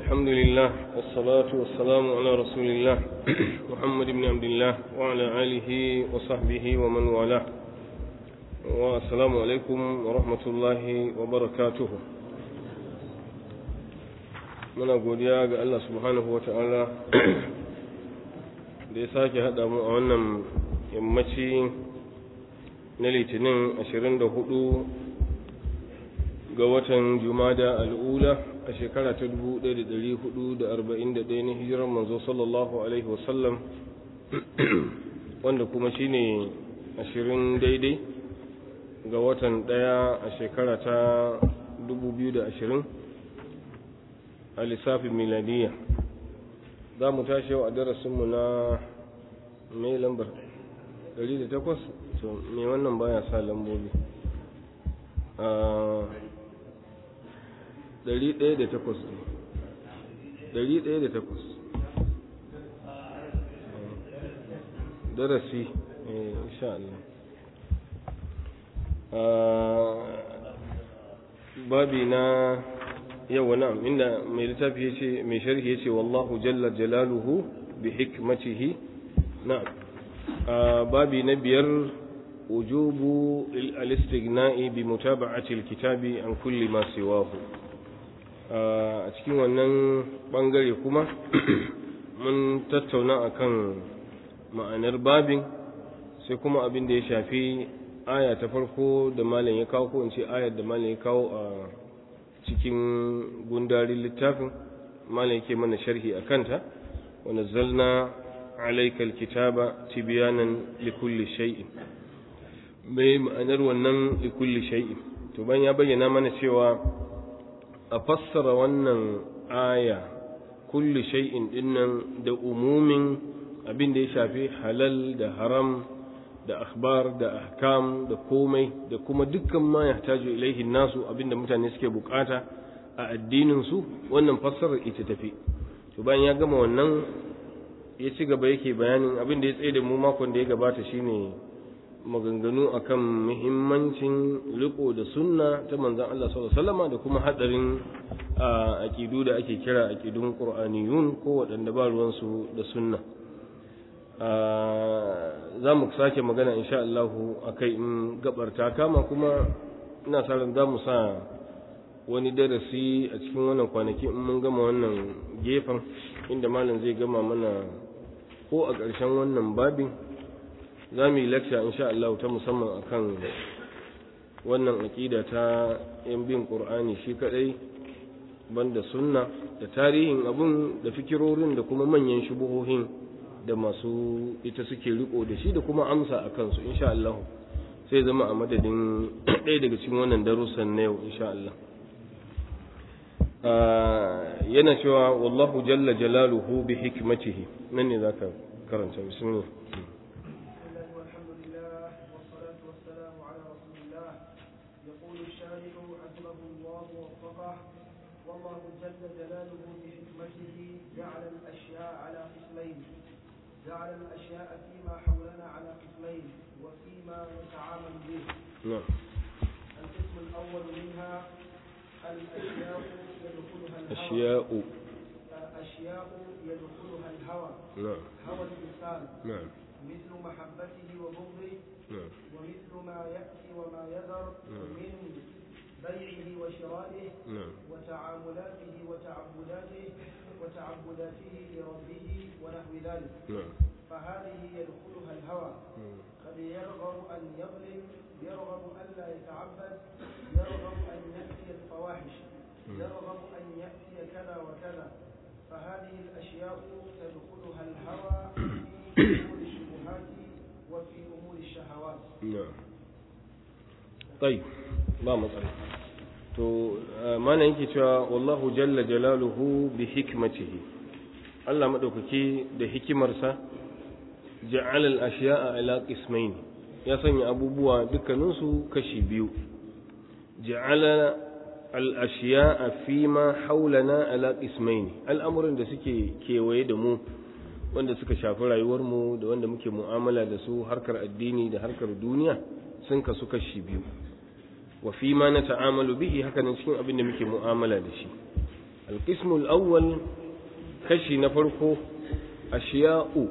الحمد لله والصلاة والسلام على رسول الله محمد بن عبد الله وعلى آله وصحبه ومن والاه والسلام عليكم ورحمة الله وبركاته muna godiya ga Allah subhanahu wa ta'ala da ya sake haɗa mu a wannan yammaci na litinin 24 ga watan jumada al'ula a shekara ta 1441 na hijirar manzo sallallahu alaihi wasallam wanda kuma shine 20 daidai ga watan ɗaya a shekara ta 2020 a lissafin miladiya za mu tashi yau a darasinmu na mai lambar 108 to me wannan baya sa lambobi a 108 108 darasi insha Allah babi na yau na'am inda mai littafi yace mai sharhi yace wallahu jalla jalaluhu bi hikmatihi na'am babi na biyar wujubu al-istighna'i bi mutaba'ati al-kitabi an kulli ma siwahu a cikin wannan bangare kuma mun tattauna akan ma'anar babin sai kuma abin da ya shafi aya ta farko da malam ya kawo ko in ce ayar da malam ya kawo a cikin gundarin littafin malam yake mana sharhi a kanta wa nazzalna alayka alkitaba tibyanan likulli shay'in mai ma'anar wannan likulli shay'in to ban ya bayyana mana cewa a fassara wannan aya kulli shay'in dinnan da umumin abin da ya shafi halal da haram da akhbar da ahkam da komai da kuma dukkan ma yahtaju ilaihi nasu abinda mutane suke bukata a addinin su wannan fassarar ita tafi to bayan ya gama wannan ya ci gaba yake bayanin abin da ya tsaye da mu makon da ya gabata shine maganganu akan muhimmancin riko da sunna ta manzon Allah sallallahu alaihi wasallam da kuma hadarin aqidu da ake kira aqidun qur'aniyun ko waɗanda ba ruwan su da sunna za mu sake magana insha Allah a kai in gabar ta kama kuma ina sa ran za mu sa wani darasi a cikin wannan kwanaki in mun gama wannan gefen inda malam zai gama mana ko a ƙarshen wannan babin za mu yi lecture insha Allah ta musamman akan wannan aƙida ta yan bin ƙur'ani shi kaɗai banda sunna da tarihin abun da fikirorin da kuma manyan shubuhohin da masu ita suke riko da shi da kuma amsa a kansu insha Allah sai zama a madadin ɗaya daga cikin wannan darussan na yau insha Allah yana cewa wallahu jalla jalaluhu bi hikmatihi nan ne zaka karanta bismillah والله جل جلاله بحكمته جعل الأشياء على قسمين جعل الأشياء فيما حولنا على قسمين وفيما نتعامل به نعم القسم الأول منها الأشياء يدخلها الهوى أشياء أشياء يدخلها الهوى نعم هوى الإنسان نعم مثل محبته وبغضه نعم ومثل ما يأتي وما يذر نعم. من بيعه وشرائه نعم وتعاملاته وتعبداته وتعبداته لربه ونحو ذلك نعم فهذه يدخلها الهوى مم. قد يرغب أن يظلم يرغب أن لا يتعبد يرغب أن يأتي الفواحش مم. يرغب أن يأتي كذا وكذا فهذه الأشياء تدخلها الهوى في أمور الشبهات وفي أمور الشهوات نعم طيب ba matsala to mana yake cewa wallahu jalla jalaluhu bi hikmatihi Allah madaukaki da hikimarsa ja'ala al-ashya'a ala qismayn ya sanya abubuwa dukkanin su kashi biyu ja'ala al-ashya'a fima hawlana ala qismayn al'amuran da suke kewaye da mu wanda suka shafi rayuwar mu da wanda muke mu'amala da su harkar addini da harkar duniya sun kasu kashi biyu wa fi ma na ta'amalu bihi haka nan cikin abin da muke mu'amala da shi alƙismul awwal kashi na farko ashiya'u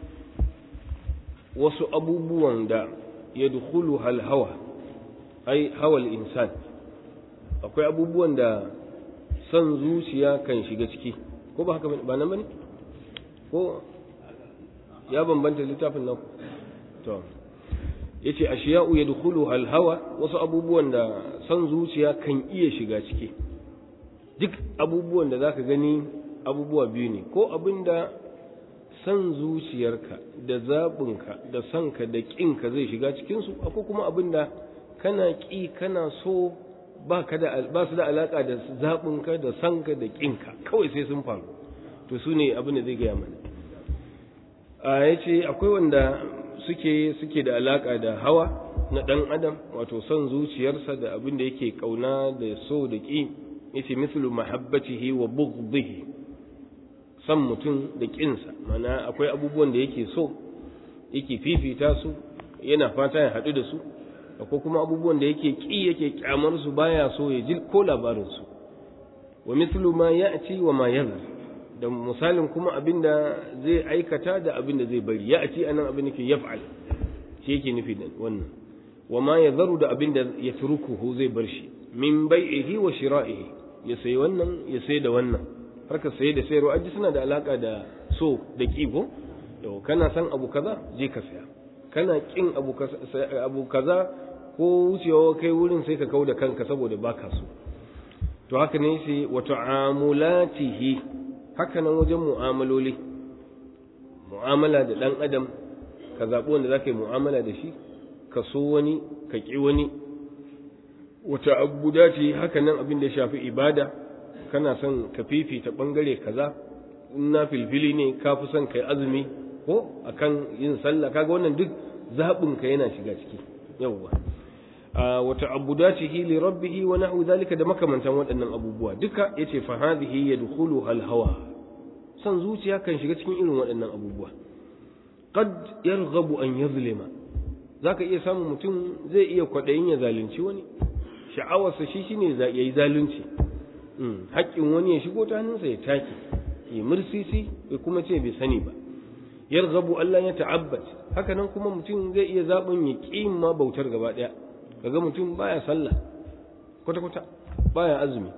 wasu abubuwan da ya dukulu halhawa ai hawal insan akwai abubuwan da son zuciya kan shiga ciki ko ba haka ba nan bane ko ya bambanta littafin nan to yace ashiya'u yadkhulu halhawa wasu abubuwan da son zuciya kan iya shiga ciki duk abubuwan da zaka gani abubuwa biyu ne ko abinda san zuciyarka da zaɓinka da sanka da ƙinka zai shiga cikinsu akwai kuma abinda kana ƙi kana so ba su da alaƙa da zaɓinka da sanka da ƙinka kawai sai sun faru to su ne abin da zai gaya mana a ya ce akwai wanda suke suke da alaƙa da hawa na ɗan adam wato son zuciyarsa da abin da yake ƙauna da so da ƙi yace mithlu mahabbatihi wa bughdihi san mutum da ƙinsa mana akwai abubuwan da yake so yake fifita su yana fata ya haɗu da su akwai kuma abubuwan da yake ƙi yake ƙyamar su baya so ya ji ko labarin su wa mithlu ma ya'ti wa ma yazar da misalin kuma abinda zai aikata da abinda zai bari ya'ti anan abin da yaf'al shi yake nufi da wannan wa ma yazaru da abinda yatrukuhu zai bar shi min bai'ihi wa shira'ihi ya sayi wannan ya sayi da wannan harkar saye da sayarwa aji suna da alaka da so da kibo yau kana san abu kaza je ka saya kana kin abu abu kaza ko wucewa kai wurin sai ka kau da kanka saboda baka so to haka ne sai wa ta'amulatihi haka nan wajen mu'amaloli mu'amala da dan adam ka zaɓi wanda zaka yi mu'amala da shi ka so wani ka ƙi wani wata abuda ce haka nan abin da ya shafi ibada kana son ka fifita bangare kaza in na filfili ne ka fi son kai azumi ko akan yin sallah kaga wannan duk zaɓin ka yana shiga ciki yawwa wata abudatihi li rabbih wa nahwu zalika da makamantan waɗannan abubuwa duka yace fa hadhihi yadkhulu al hawa san zuciya kan shiga cikin irin waɗannan abubuwa qad yarghabu an yazlima zaka iya samun mutum zai iya kwaɗayin ya zalunci wani sha'awarsa shi shine ya yi zalunci haƙƙin wani ya shigo ta hannunsa ya take ya mursisi ya kuma ce bai sani ba yarghabu Allah ya ta'abbat haka nan kuma mutum zai iya zaɓin ya ƙi ma bautar gaba ɗaya kaga mutum baya sallah kwata kwata baya azumi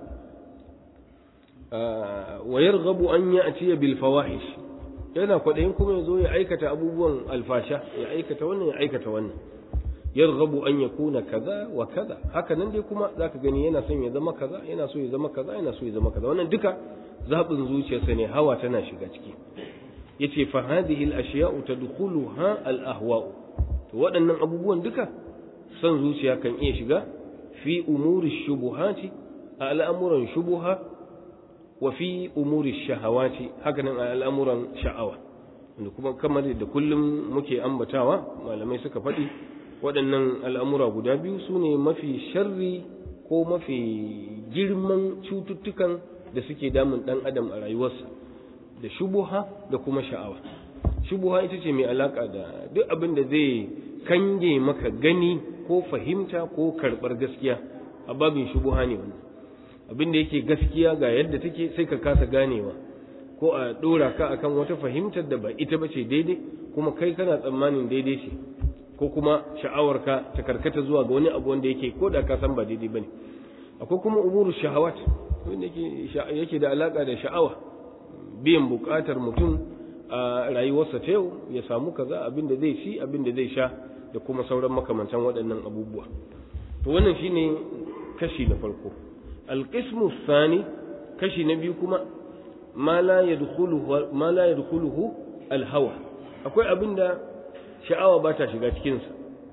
wa yarghabu an ya'ti bil fawahish yana kwaɗayin kuma ya zo ya aikata abubuwan alfasha ya aikata wannan ya aikata wannan yarghabu an yakuna kaza wa kaza haka nan dai kuma zaka gani yana son ya zama kaza yana so ya zama kaza yana so ya zama kaza wannan duka zabin zuciyarsa ne hawa tana shiga ciki yace fa hadhihi al ashiya'u tadkhuluha al ahwa'u to waɗannan abubuwan duka son zuciya kan iya shiga fi umuri shubuhati a al'amuran shubuha wa fi umuri shahawati haka nan a al'amuran sha'awa wanda kuma kamar da kullum muke ambatawa malamai suka faɗi waɗannan al'amura guda biyu su ne mafi sharri ko mafi girman cututtukan da suke damun ɗan adam a rayuwarsa da shubuha da kuma sha'awa shubuha ita ce mai alaƙa da duk abin da zai kange maka gani ko fahimta ko karɓar gaskiya a babin shubuha ne wannan abin da yake gaskiya ga yadda take sai ka kasa ganewa ko a ɗora ka akan wata fahimtar da ba ita ba ce daidai kuma kai kana tsammanin daidai ce ko kuma sha'awarka ta karkata zuwa ga wani abu wanda yake ko da ka san ba daidai bane akwai kuma umuru shahawat wanda yake yake da alaka da sha'awa biyan bukatar mutum a rayuwarsa ta yau ya samu kaza abin da zai ci abin da zai sha da kuma sauran makamantan waɗannan abubuwa to wannan shine kashi na farko alqismu thani kashi na biyu kuma ma la yadkhuluhu ma la yadkhuluhu alhawa akwai abin da sha'awa ba ta shiga cikinsa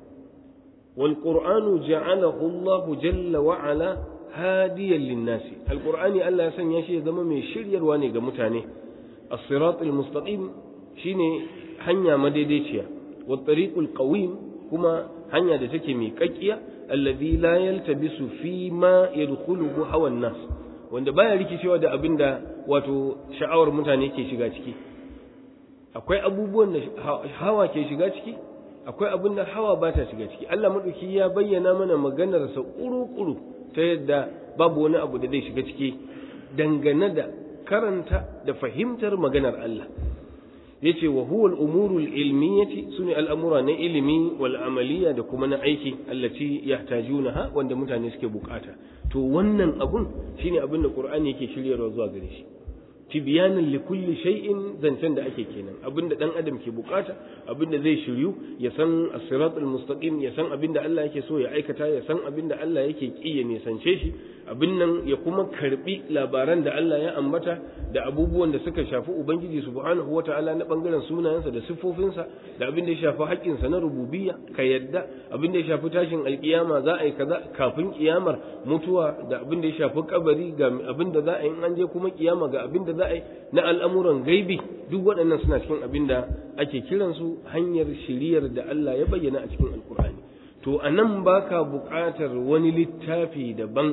wal qur'anu ja'alahu Allah jalla wa ala hadiyan linnasi alqur'ani Allah ya sanya shi ya zama mai shiryarwa ne ga mutane as-sirat al-mustaqim shine hanya madaidaiciya wat tariqul qawim kuma hanya da take mai kakkiya alladhi la yaltabisu fi ma yadkhuluhu hawa nas wanda baya rikicewa da abinda wato sha'awar mutane ke shiga ciki akwai abubuwan da hawa ke shiga ciki akwai abin da hawa ba ta shiga ciki Allah maɗauki ya bayyana mana maganarsa ƙuru-ƙuru ta yadda babu wani abu da zai shiga ciki dangane da karanta da fahimtar maganar Allah yace wa huwa al-umuru al-ilmiyati sune al'amura na ilimi wal amaliya da kuma na aiki allati yahtajunaha wanda mutane suke bukata to wannan abun shine abin da Qur'ani yake shiryarwa zuwa gare shi tibyanan li kulli shay'in zancen da ake kenan abinda dan adam ke bukata abinda zai shiryu ya san as-siratal mustaqim ya san abinda Allah yake so ya aikata ya san abinda Allah yake ki ya nisance shi abin nan ya kuma karbi labaran da Allah ya ambata da abubuwan da suka shafi ubangiji subhanahu wata'ala na bangaren sunayensa da siffofinsa da abin da ya shafi haƙƙinsa na rububiyya ka yadda abin da ya shafi tashin alkiyama za a yi kaza kafin kiyamar mutuwa da abin da ya shafi kabari ga abin da za a yi in an je kuma kiyama ga abin da za a yi na al'amuran gaibi duk waɗannan suna cikin abin da ake kiransu hanyar shiriyar da Allah ya bayyana a cikin alkur'ani to a nan ba ka buƙatar wani littafi daban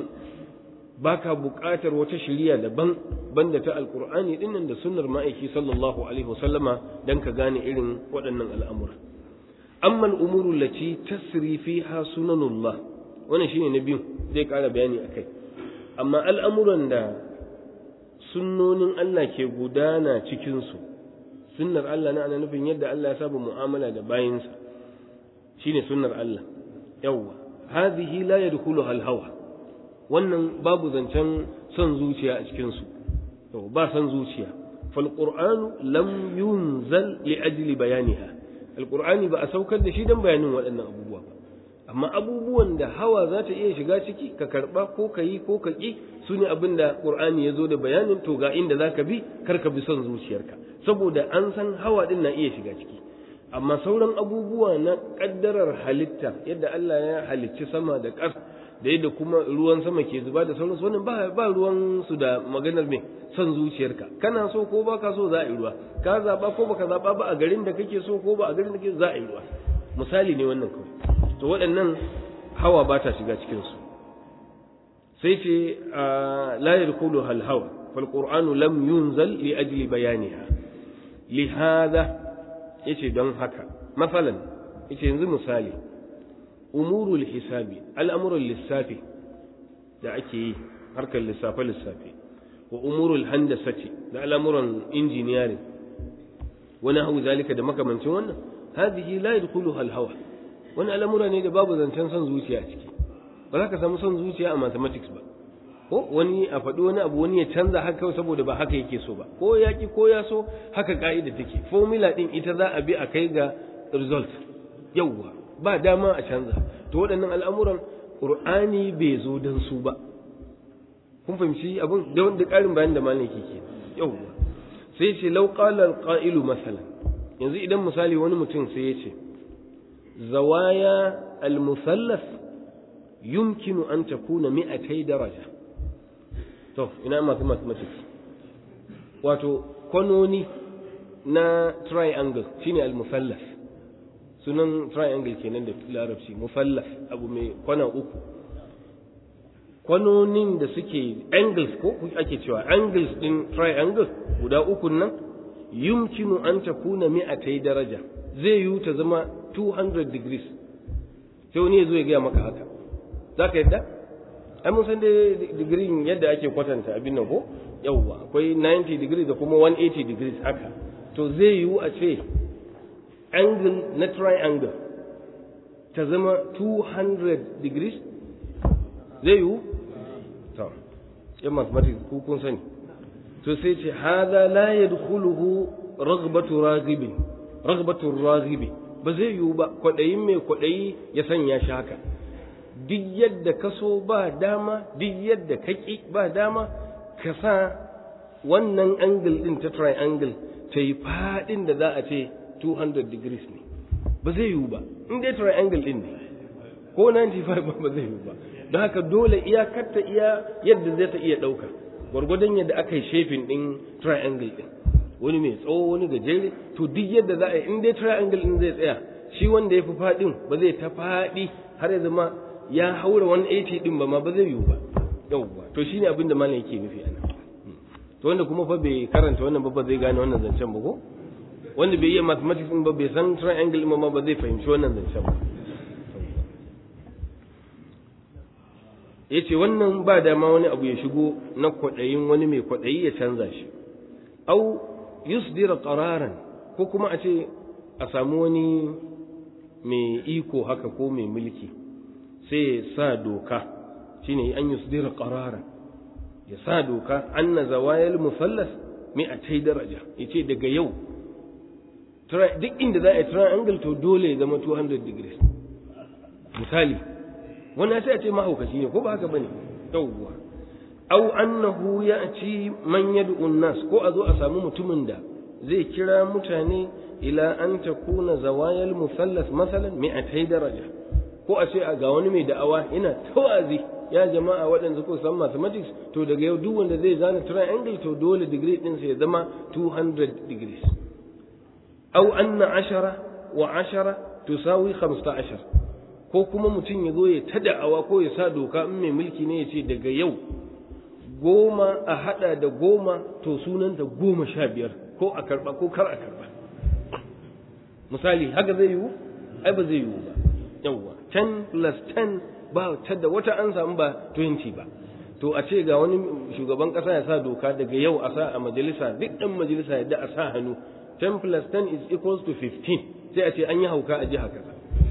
ba ka buƙatar wata shiriya daban banda ta alkur'ani dinnan da sunnar ma'aiki sallallahu alaihi wasallama don ka gane irin waɗannan al'amura amma al'umuru lati tasri fiha sunanullah wannan shine na biyu zai ƙara bayani akai amma al'amuran da sunnonin Allah ke gudana cikinsu sunnar Allah na ana nufin yadda Allah ya saba mu'amala da bayinsa shine sunnar Allah yawwa hadhihi la yadkhuluha al-hawa wannan babu zancen son zuciya a cikin su to ba son zuciya fal qur'anu lam yunzal li ajli bayaniha al-qur'ani ba a saukar da shi dan bayanin waɗannan abubuwa ba amma abubuwan da hawa za ta iya shiga ciki ka karba ko ka yi ko ka ƙi su ne abin da ƙur'ani ya zo da bayanin to ga inda za ka bi kar ka bi son zuciyarka saboda an san hawa din na iya shiga ciki amma sauran abubuwa na ƙaddarar halitta yadda Allah ya halicci sama da ƙasa da yadda kuma ruwan sama ke zuba da sauransu wannan ba ba ruwan su da maganar me son zuciyarka kana so ko baka so za a yi ruwa ka zaba ko baka zaba ba a garin da kake so ko ba a garin da kake za a yi ruwa misali ne wannan kawai to waɗannan hawa ba ta shiga cikinsu sai ce la yadkhulu hal hawa fal qur'anu lam yunzal li ajli bayaniha li hada yace don haka masalan yace yanzu misali umurul hisabi al'amuran lissafi da ake yi harkar lissafe lissafe wa umurul handasati da al'amuran injiniyarin wani hau zalika da makamancin wannan hadhihi la yadkhuluha al hawa wani al'amura ne da babu zancen son zuciya a ciki ba za ka samu son zuciya a mathematics ba ko wani a faɗi wani abu wani ya canza haka kawai saboda ba haka yake so ba ko ya ki ko ya so haka ka'ida take formula din ita za a bi a kai ga result yawwa ba dama a canza to waɗannan al'amuran qur'ani bai zo dan su ba kun fahimci abin da wanda ƙarin bayan da malam yake ke yawwa sai ce law qala al-qa'ilu masalan yanzu idan misali wani mutum sai ya ce زوايا المثلث يمكن أن تكون مئتي درجة طف إنا mathematics wato kwanoni na triangle shine al-musallas sunan triangle kenan da larabci musallas abu mai kwana uku kwanonin da suke angles ko ake cewa angles din triangle guda uku nan yumkinu an takuna mi'atai daraja zai yiwu ta zama 200 degrees sai wani ya zo ya gaya maka haka za ka yadda ai mun san dai digirin yadda ake kwatanta abin nan ko yawwa akwai 90 degrees da kuma 180 degrees haka to zai yiwu a ce angle na triangle ta zama 200 degrees zai yiwu to yan mathematics ku kun sani to sai ce hada la yadkhuluhu raghbatu raghibin raghbatu raghibi ba zai yiwu ba kwaɗayin mai kwaɗayi ya sanya shi haka duk yadda ka so ba dama duk yadda ka ƙi ba dama ka sa wannan angle ɗin ta triangle ta yi faɗin da za a ce 200 degrees ne ba zai yiwu ba in dai triangle ɗin ne ko 95 ba ba zai yiwu ba don haka dole iyakarta iya yadda zai ta iya ɗauka gwargwadon yadda aka yi shefin ɗin triangle ɗin wani mai tsawo wani gajere to duk yadda za a yi in dai triangle din zai tsaya shi wanda ya fi faɗin ba zai ta faɗi har ya zama ya haura 180 din ba ma ba zai yiwu ba yauwa to shine abin da malam yake nufi ana to wanda kuma fa bai karanta wannan ba ba zai gane wannan zancen ba ko wanda bai yi mathematics din ba bai san triangle din ma ba zai fahimci wannan zancen ba ya ce wannan ba dama wani abu ya shigo na kwaɗayin wani mai kwaɗayi ya canza shi au yusdira qararan ko kuma a ce a samu wani mai iko haka ko mai mulki sai ya sa doka shine an yusdira qararan ya sa doka anna zawayal musallas mi'atai daraja yace daga yau duk inda za a yi triangle to dole ya zama 200 degrees misali wannan sai a ce mahaukaci ne ko ba haka bane yawwa aw annahu ya'ti man yad'u an-nas ko a zo a samu mutumin da zai kira mutane ila an takuna zawayal musallas masalan mi'atai daraja ko a ce ga wani mai da'awa ina tawazi ya jama'a waɗanda ko san mathematics to daga yau duk wanda zai zana triangle to dole degree ɗinsa ya zama 200 degrees aw anna ashara wa ashara tusawi 15 ko kuma mutum ya zo ya ta da'awa ko ya sa doka in mai mulki ne ya ce daga yau goma a hada da goma to sunanta goma sha biyar ko a karba ko kar a karba misali haka zai yiwu ai ba zai yiwu ba yawwa 10 plus 10 ba ta da wata an samu ba 20 ba to a ce ga wani shugaban kasa ya sa doka daga yau a sa a majalisa duk ɗan majalisa yadda a sa hannu 10 plus 10 is equals to 15 sai a ce an yi hauka a jiha kaza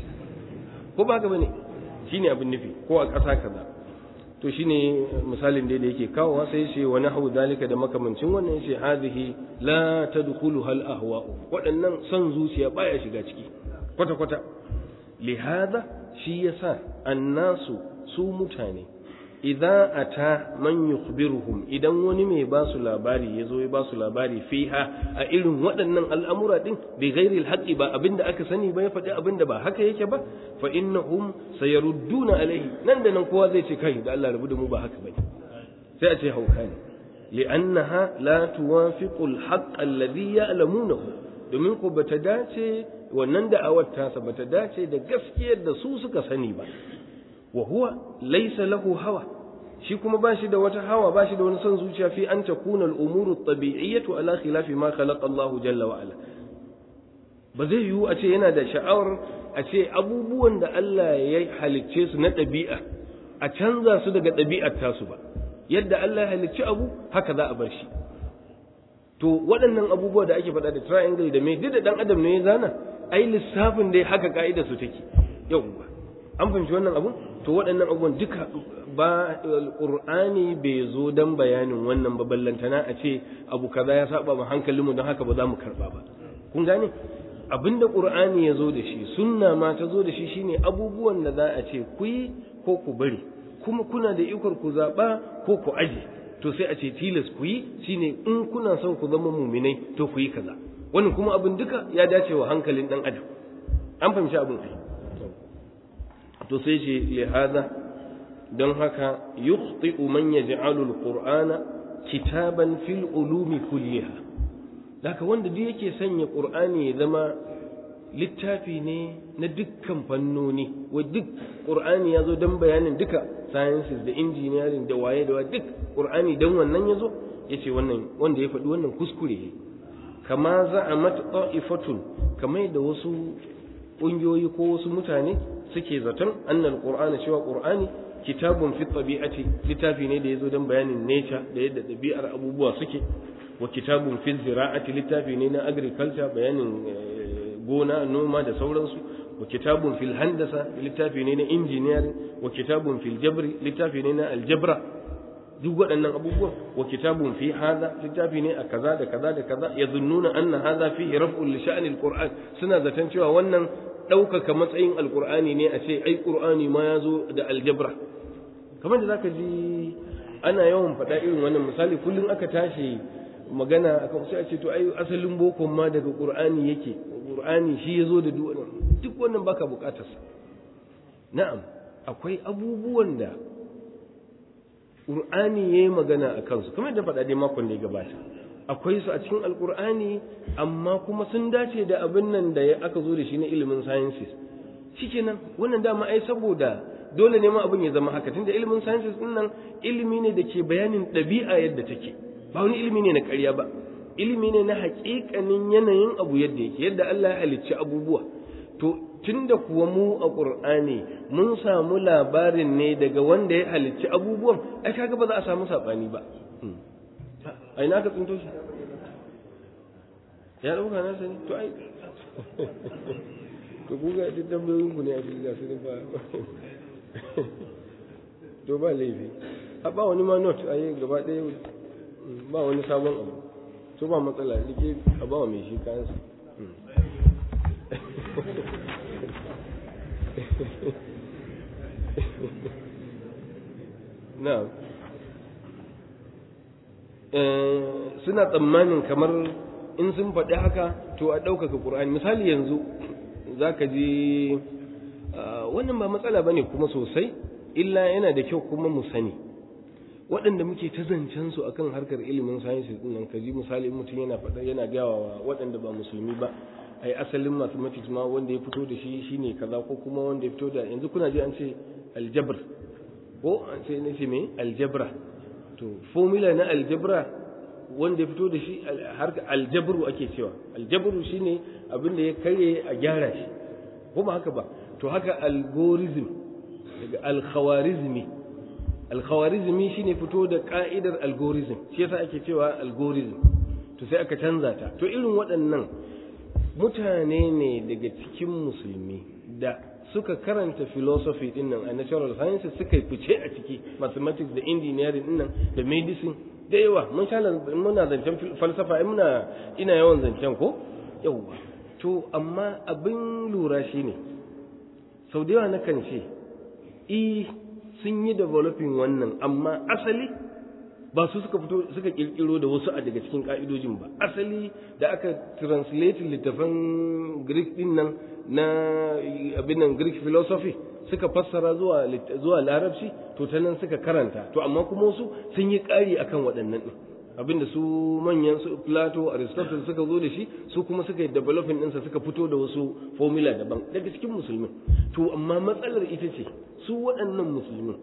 ko ba haka bane shine abin nufi ko a ƙasa kaza to shine misalin da yake kawowa sai ce wa nahwu dalika da makamancin wannan yace hadhihi la tadkhulu hal ahwa waɗannan son zuciya baya shiga ciki kwata kwata lihada shi yasa annasu su mutane idza ata man yukhbiruhum idan wani mai ba su labari ya zo ya ba su labari fiha a irin waɗannan al'amura din bi ghairi alhaqi ba abinda aka sani ba ya faɗi abinda ba haka yake ba fa innahum sayarudduna alaihi nan da nan kowa zai ce kai da Allah rabu da mu ba haka bane sai a ce hauka ne li'annaha la tuwafiqu alhaqq alladhi ya'lamunahu domin ko bata dace wannan da'awar tasa bata dace da gaskiyar da su suka sani ba wa huwa laysa lahu hawa shi kuma ba shi da wata hawa ba shi da wani son zuciya fi an takuna al-umuru at-tabi'iyyatu ala khilafi ma khalaqa Allah jalla wa ala ba zai yiwu a ce yana da sha'awar a ce abubuwan da Allah ya halicce su na ɗabi'a a canza su daga ɗabi'ar tasu ba yadda Allah ya halicci abu haka za a bar shi to waɗannan abubuwa da ake faɗa da triangle da mai duk da ɗan adam ne ya zana ai lissafin dai haka ka'ida su take yauwa an fahimci wannan abun to waɗannan abubuwan duka ba alƙur'ani bai zo don bayanin wannan ba ballantana a ce abu kaza ya saba ma hankalinmu don haka ba za mu karɓa ba kun gane abinda ƙur'ani ya zo da shi sunna ma ta zo da shi shine abubuwan da za a ce ku yi ko ku bari kuma kuna da ikon ku zaɓa ko ku aje to sai a ce tilas ku yi shine in kuna son ku zama muminai to ku yi kaza wannan kuma abin duka ya dace wa hankalin ɗan adam an fahimci abin ai to sai ce lihada don haka yukhti'u man yaj'alu al-qur'ana kitaban fil ulumi kulliha haka wanda duk yake sanya qur'ani ya zama littafi ne na dukkan fannoni wa duk qur'ani ya zo don bayanin duka sciences da engineering da waye da waye duk qur'ani dan wannan ya zo yace wannan wanda ya faɗi wannan kuskure kama za'amat ta'ifatun kamar da wasu ƙungiyoyi ko wasu mutane suke zaton annal qur'ana cewa qur'ani kitabun fi tabi'ati littafi ne da yazo don bayanin nature da yadda ɗabi'ar abubuwa suke wa kitabun fi zira'ati littafi ne na agriculture bayanin gona noma da sauransu wa kitabun fil handasa littafi ne na engineering wa kitabun fil jabri littafi ne na aljabra duk waɗannan abubuwan wa kitabun fi hada littafi ne a kaza da kaza da kaza yazunnuna anna hadha fihi raf'un li sha'ni alquran suna zaton cewa wannan ɗaukaka matsayin alqur'ani ne a ce ai qur'ani ma ya zo da aljabra kamar da zaka ji ana yawan faɗa irin wannan misali kullum aka tashi magana akan sai a ce to ai asalin bokon ma daga qur'ani yake qur'ani shi yazo da duk wannan duk wannan baka bukatar sa na'am akwai abubuwan da qur'ani yayi magana akan su kamar da faɗa dai makon da ya gabata akwai su a cikin alqur'ani amma kuma sun dace da abin nan da aka zo da shi na ilimin sciences shikenan wannan dama ai saboda dole ne ma abin ya zama haka tunda ilimin sciences din nan ilimi ne da ke bayanin ɗabi'a yadda take ba wani ilimi ne na ƙarya ba ilimi ne na haƙiƙanin yanayin abu yadda yake yadda Allah ya halicci abubuwa to tunda kuwa mu a ƙur'ani mun samu labarin ne daga wanda ya halicci abubuwan ai kaga ba za a samu saɓani ba a ina ka tsinto shi ya ɗauka na sani to ai to ku ga duk tambayoyin ku ne a cikin gasu ba to ba laifi a ba wani ma not a yi gaba ɗaya ba wani sabon abu to ba matsala rike a ba wa mai shi kayansa na suna tsammanin kamar in sun faɗi haka to a ɗaukaka ƙur'ani misali yanzu za ka ji wannan ba matsala ba ne kuma sosai illa yana da kyau kuma mu sani waɗanda muke ta zancen su akan harkar ilimin sciences din nan ka ji misali mutum yana faɗa yana gawa waɗanda ba musulmi ba ai asalin mathematics ma wanda ya fito da shi shine kaza ko kuma wanda ya fito da yanzu kuna ji an ce aljabr ko an ce ne ce me aljabra to formula na aljabra wanda ya fito da shi harka aljabru ake cewa aljabru shine abin da ya karye a gyara shi ko ba haka ba to haka algorithm daga alkhawarizmi alkhawarizmi shine fito da ka'idar algorithm shi yasa ake cewa algorithm to sai aka canza ta to irin waɗannan mutane ne daga cikin musulmi da suka karanta philosophy din nan a natural sciences suka fice a ciki mathematics da engineering din nan da medicine da yawa mun sha muna zancen falsafa muna ina yawan zancen ko yawa to amma abin lura shine sau da yawa nakan ce i sun yi developing wannan amma asali ba su suka fito suka kirkiro da wasu a daga cikin ka'idojin ba asali da aka translate littafan greek din nan na abin nan greek philosophy suka fassara zuwa zuwa larabci to ta nan suka karanta to amma kuma wasu sun yi ƙari akan waɗannan din abinda su manyan su plato aristotle suka zo da shi su kuma suka yi developing ɗinsa suka fito da wasu formula daban daga cikin musulmi to amma matsalar ita ce su waɗannan musulmin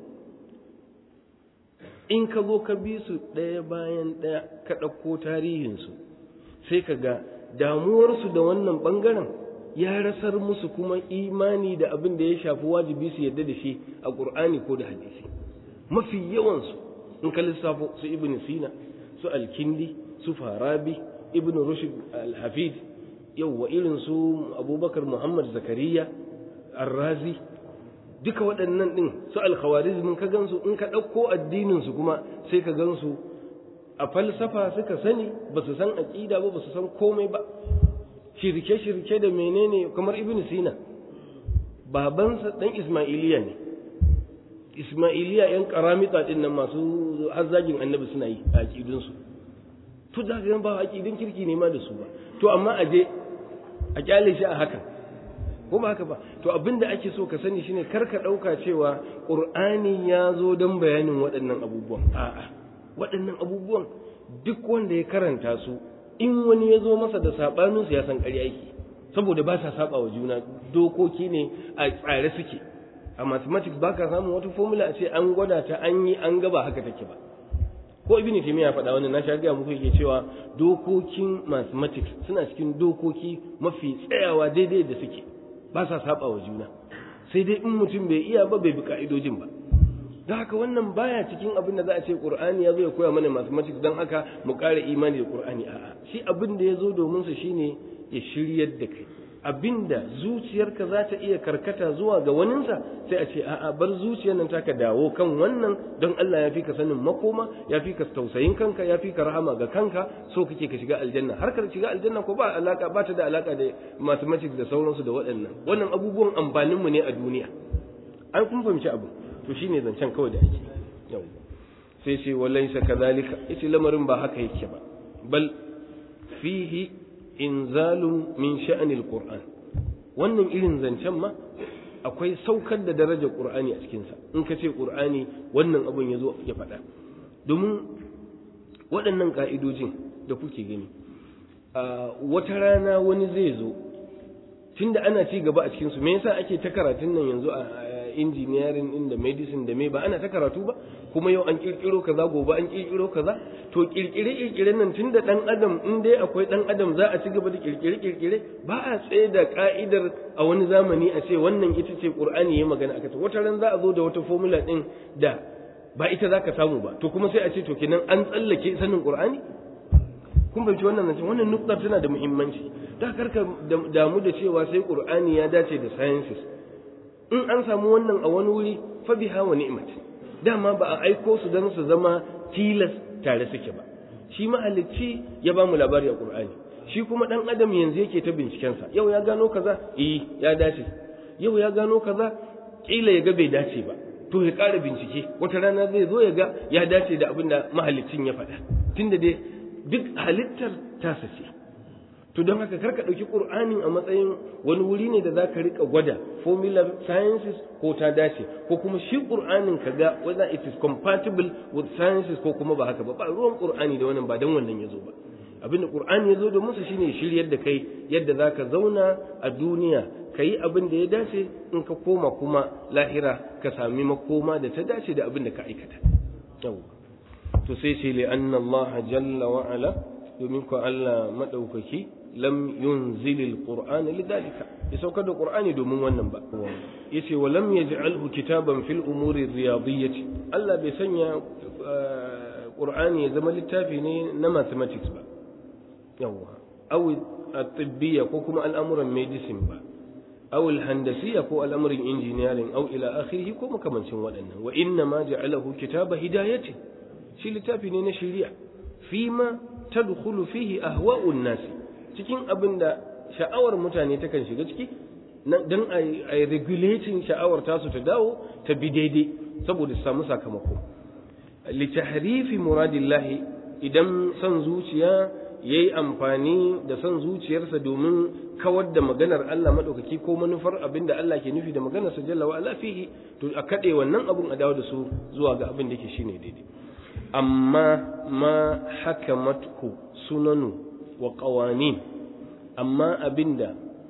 in ka zo ka bi su ɗaya bayan ɗaya ka ɗauko tarihinsu sai ka ga damuwarsu da wannan ɓangaren ya rasar musu kuma imani da abin da ya shafi wajibi su yadda da shi a ƙur'ani ko da hadisi mafi yawansu in ka lissafo su ibn sina su alkindi su farabi ibn rushd al-hafid yawwa irin su abubakar muhammad zakariya arrazi duka waɗannan ɗin su alkhawarizmin ka gansu in ka ɗauko addininsu kuma sai ka gansu a falsafa suka sani ba su san aƙida ba ba su san komai ba shirke-shirke da menene kamar ibn sina babansa ɗan ismailiya ne ismailiya yan karamita ɗin nan masu hazzagin annabi suna yi a aƙidunsu to da ga ba aƙidun kirki ne ma da su ba to amma a je a kyale shi a hakan ko ba haka ba to abin da ake so ka sani shine kar ka ɗauka cewa ƙur'ani ya zo don bayanin waɗannan abubuwan a'a waɗannan abubuwan duk wanda ya karanta su in wani ya zo masa da saɓaninsu ya san ƙarya yake saboda ba sa saba wa juna dokoki ne a tsare suke a mathematics ba ka samun wata formula a ce an gwada ta an yi an gaba haka take ba ko ibn taymiya faɗa wannan na sha gaya muku yake cewa dokokin mathematics suna cikin dokoki mafi tsayawa daidai da suke ba sa saba wa juna sai dai in mutum bai iya ba bai bi ka'idojin ba don haka wannan baya cikin abin da za a ce qur'ani ya zo ya koya mana mathematics don haka mu ƙara imani da qur'ani a'a shi abin da ya zo domin sa shine ya shiryar da kai abinda zuciyarka za ta iya karkata zuwa ga waninsa sai a ce a'a bar zuciyar nan taka dawo kan wannan don Allah ya fi ka sanin makoma ya fi ka tausayin kanka ya fi ka rahama ga kanka so kake ka shiga aljanna har ka shiga aljanna ko ba alaka ba ta da alaka da mathematics da sauransu da waɗannan wannan abubuwan amfanin mu ne a duniya an kun fahimci abu to shine zancen kawai da ake yau sai ce walaysa kadhalika yace lamarin ba haka yake ba bal fihi inzalun min sha'anil qur'an wannan irin zancen ma akwai saukar da darajar qur'ani a cikinsa in ka ce qur'ani wannan abun ya zo ya faɗa domin waɗannan ƙa'idojin da kuke gani wata rana wani zai zo tunda ana ci gaba a cikinsu me yasa ake ta karatun nan yanzu a engineering din da medicine da me ba ana ta karatu ba kuma yau an kirkiro kaza gobe an kirkiro kaza to kirkire kirkire nan tunda dan adam in dai akwai dan adam za a ci gaba da kirkire kirkire ba a tsaye da ka'idar a wani zamani a ce wannan ita ce qur'ani ya magana akata wata ran za a zo da wata formula din da ba ita zaka samu ba to kuma sai a ce to kenan an tsallake sanin qur'ani kun bai wannan nan wannan nukta tana da muhimmanci da karka damu da cewa sai qur'ani ya dace da sciences in an samu wannan a wani wuri fa biha wa ni'mat dama ba a aiko su dan su zama tilas tare suke ba shi mahalicci ya ba mu labari a qur'ani shi kuma dan adam yanzu yake ta binciken sa yau ya gano kaza eh ya dace yau ya gano kaza kila ya ga bai dace ba to ya ƙara bincike wata rana zai zo ya ga ya dace da abin da mahaliccin ya faɗa tunda dai duk halittar tasa ce to don haka karka ɗauki ƙur'anin a matsayin wani wuri ne da za ka riƙa gwada formula sciences ko ta dace ko kuma shi ƙur'anin ka ga whether it is compatible with sciences ko kuma ba haka ba ba ruwan ƙur'ani da wannan ba don wannan ya zo ba abin da ƙur'ani ya zo da musu shine shiryar da kai yadda za ka zauna a duniya ka yi abin da ya dace in ka koma kuma lahira ka sami makoma da ta dace da abin da ka aikata to sai ce li anna Allah jalla wa ala domin ko Allah madaukaki lam yunzilil qur'ana lidalika ya saukar da qur'ani domin wannan ba yace wa lam yaj'alhu kitaban fil umuri riyadiyyati Allah bai sanya qur'ani ya zama littafi ne na mathematics ba yawa aw at-tibbiyya ko kuma al'amuran medicine ba aw al-handasiyya ko al'amuran engineering aw ila akhirih ko makamancin waɗannan wa inna ma ja'alahu kitaba hidayati shi littafi ne na shari'a fima tadkhulu fihi ahwa'un nasi cikin abin da sha'awar mutane takan shiga ciki don a yi regulating sha'awar tasu ta dawo ta bi daidai saboda su samu sakamako litahrifi muradillahi idan son zuciya ya yi amfani da son zuciyarsa domin kawar da maganar Allah maɗaukaki ko manufar abin da Allah ke nufi da maganarsa jalla wa ala fihi to a kaɗe wannan abun a dawo da su zuwa ga abin da ke shine daidai amma ma hakamatku sunanu wa ƙawanin amma abinda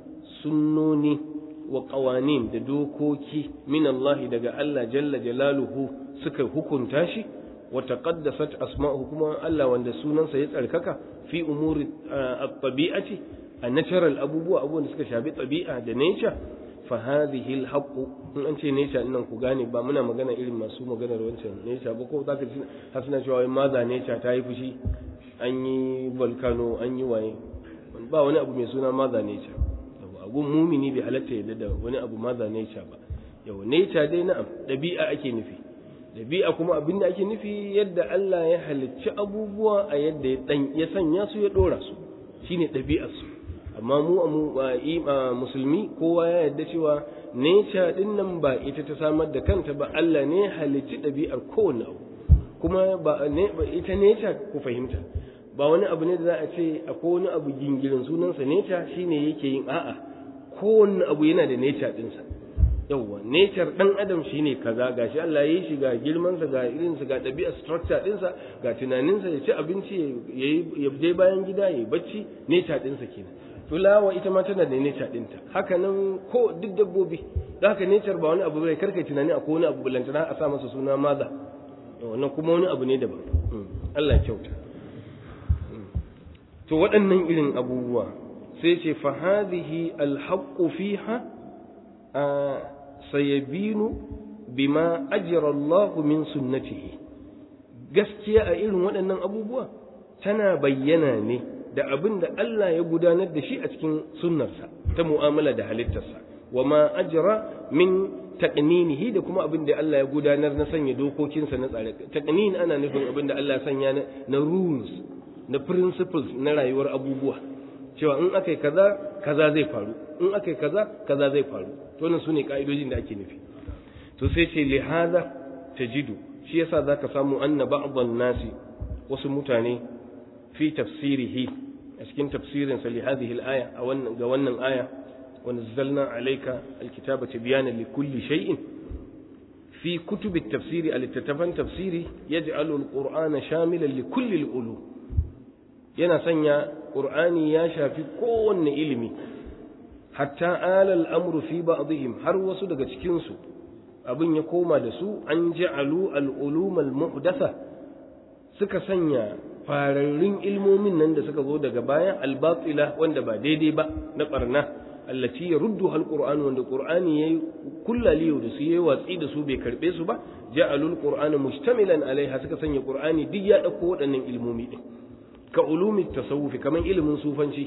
sunnoni wa ƙawanin da dokoki min Allah daga Allah jalla jalaluhu suka hukunta shi wa taqaddasat asma'uhu kuma Allah wanda sunansa ya tsarkaka fi umuri at-tabi'ati a natural abubuwa abubuwan da suka shafi tabi'a da nature fa hadhihi al-haqq in an ce nature nan ku gane ba muna magana irin masu maganar wancan nature ba ko zaka ji hasna cewa maza nature ta yi fushi an yi volcano an yi waye ba wani abu mai suna mother nature abun mumini bai halatta yadda da wani abu mother nature ba yau nature dai na'am dabi'a ake nufi dabi'a kuma abin da ake nufi yadda Allah ya halicci abubuwa a yadda ya dan ya sanya su ya dora su shine dabi'ar su amma mu a musulmi kowa ya yadda cewa nature din nan ba ita ta samar da kanta ba Allah ne halicci dabi'ar kowanne abu kuma ba ita nature ku fahimta ba wani abu ne da za a ce akwai wani abu gingirin sunansa nature shine yake yin a'a kowanne abu yana da nature dinsa yawwa nature dan adam shine kaza gashi Allah ya yi shi ga girman sa ga irin sa ga ɗabi'ar structure dinsa ga tunaninsa ya ci abinci ya je bayan gida ya bacci nature dinsa kenan fulawa ita ma tana da nature dinta haka nan ko duk dabbobi da haka nature ba wani abu bai karkai tunani akwai wani abu bulantana a sa masa suna maza wannan kuma wani abu ne daban Allah ya kyauta to waɗannan irin abubuwa sai ce fa hadhihi alhaqqu fiha sayabinu bima ajra Allah min sunnatihi gaskiya a irin waɗannan abubuwa tana bayyana ne da abin da Allah ya gudanar da shi a cikin sunnarsa ta mu'amala da halittarsa wa ma ajra min taqninihi da kuma abin da Allah ya gudanar na sanya dokokinsa na tsare taqnin ana nufin abin da Allah ya sanya na rules na principles na rayuwar abubuwa cewa in aka yi kaza kaza zai faru in aka yi kaza kaza zai faru to nan sune ka'idojin da ake nufi to sai ce li hada tajidu shi yasa zaka samu anna ba'dhan nasi wasu mutane fi tafsirihi a cikin tafsirin sa li hadhihi al-aya a wannan ga wannan aya wa nazzalna alayka al-kitaba tibyana li kulli shay'in fi kutub at-tafsiri al-tatafan tafsiri yaj'alu al-qur'ana shamilan li kulli al-ulum yana sanya ƙur'ani ya shafi kowanne ilimi hatta alal amru fi ba'dihim har wasu daga cikinsu abin ya koma da su an ja'alu al-ulum al-muhdatha suka sanya fararrun ilmomin nan da suka zo daga baya al-batila wanda ba daidai ba na barna allati yaruddu al-qur'an wanda qur'ani yayi kullaliyo da su yayi watsi da su bai karbe su ba ja'alu al-qur'ana mustamilan alaiha suka sanya qur'ani duk ya dauko waɗannan ilmomi din ka ulumi tasawufi kaman ilimin sufanci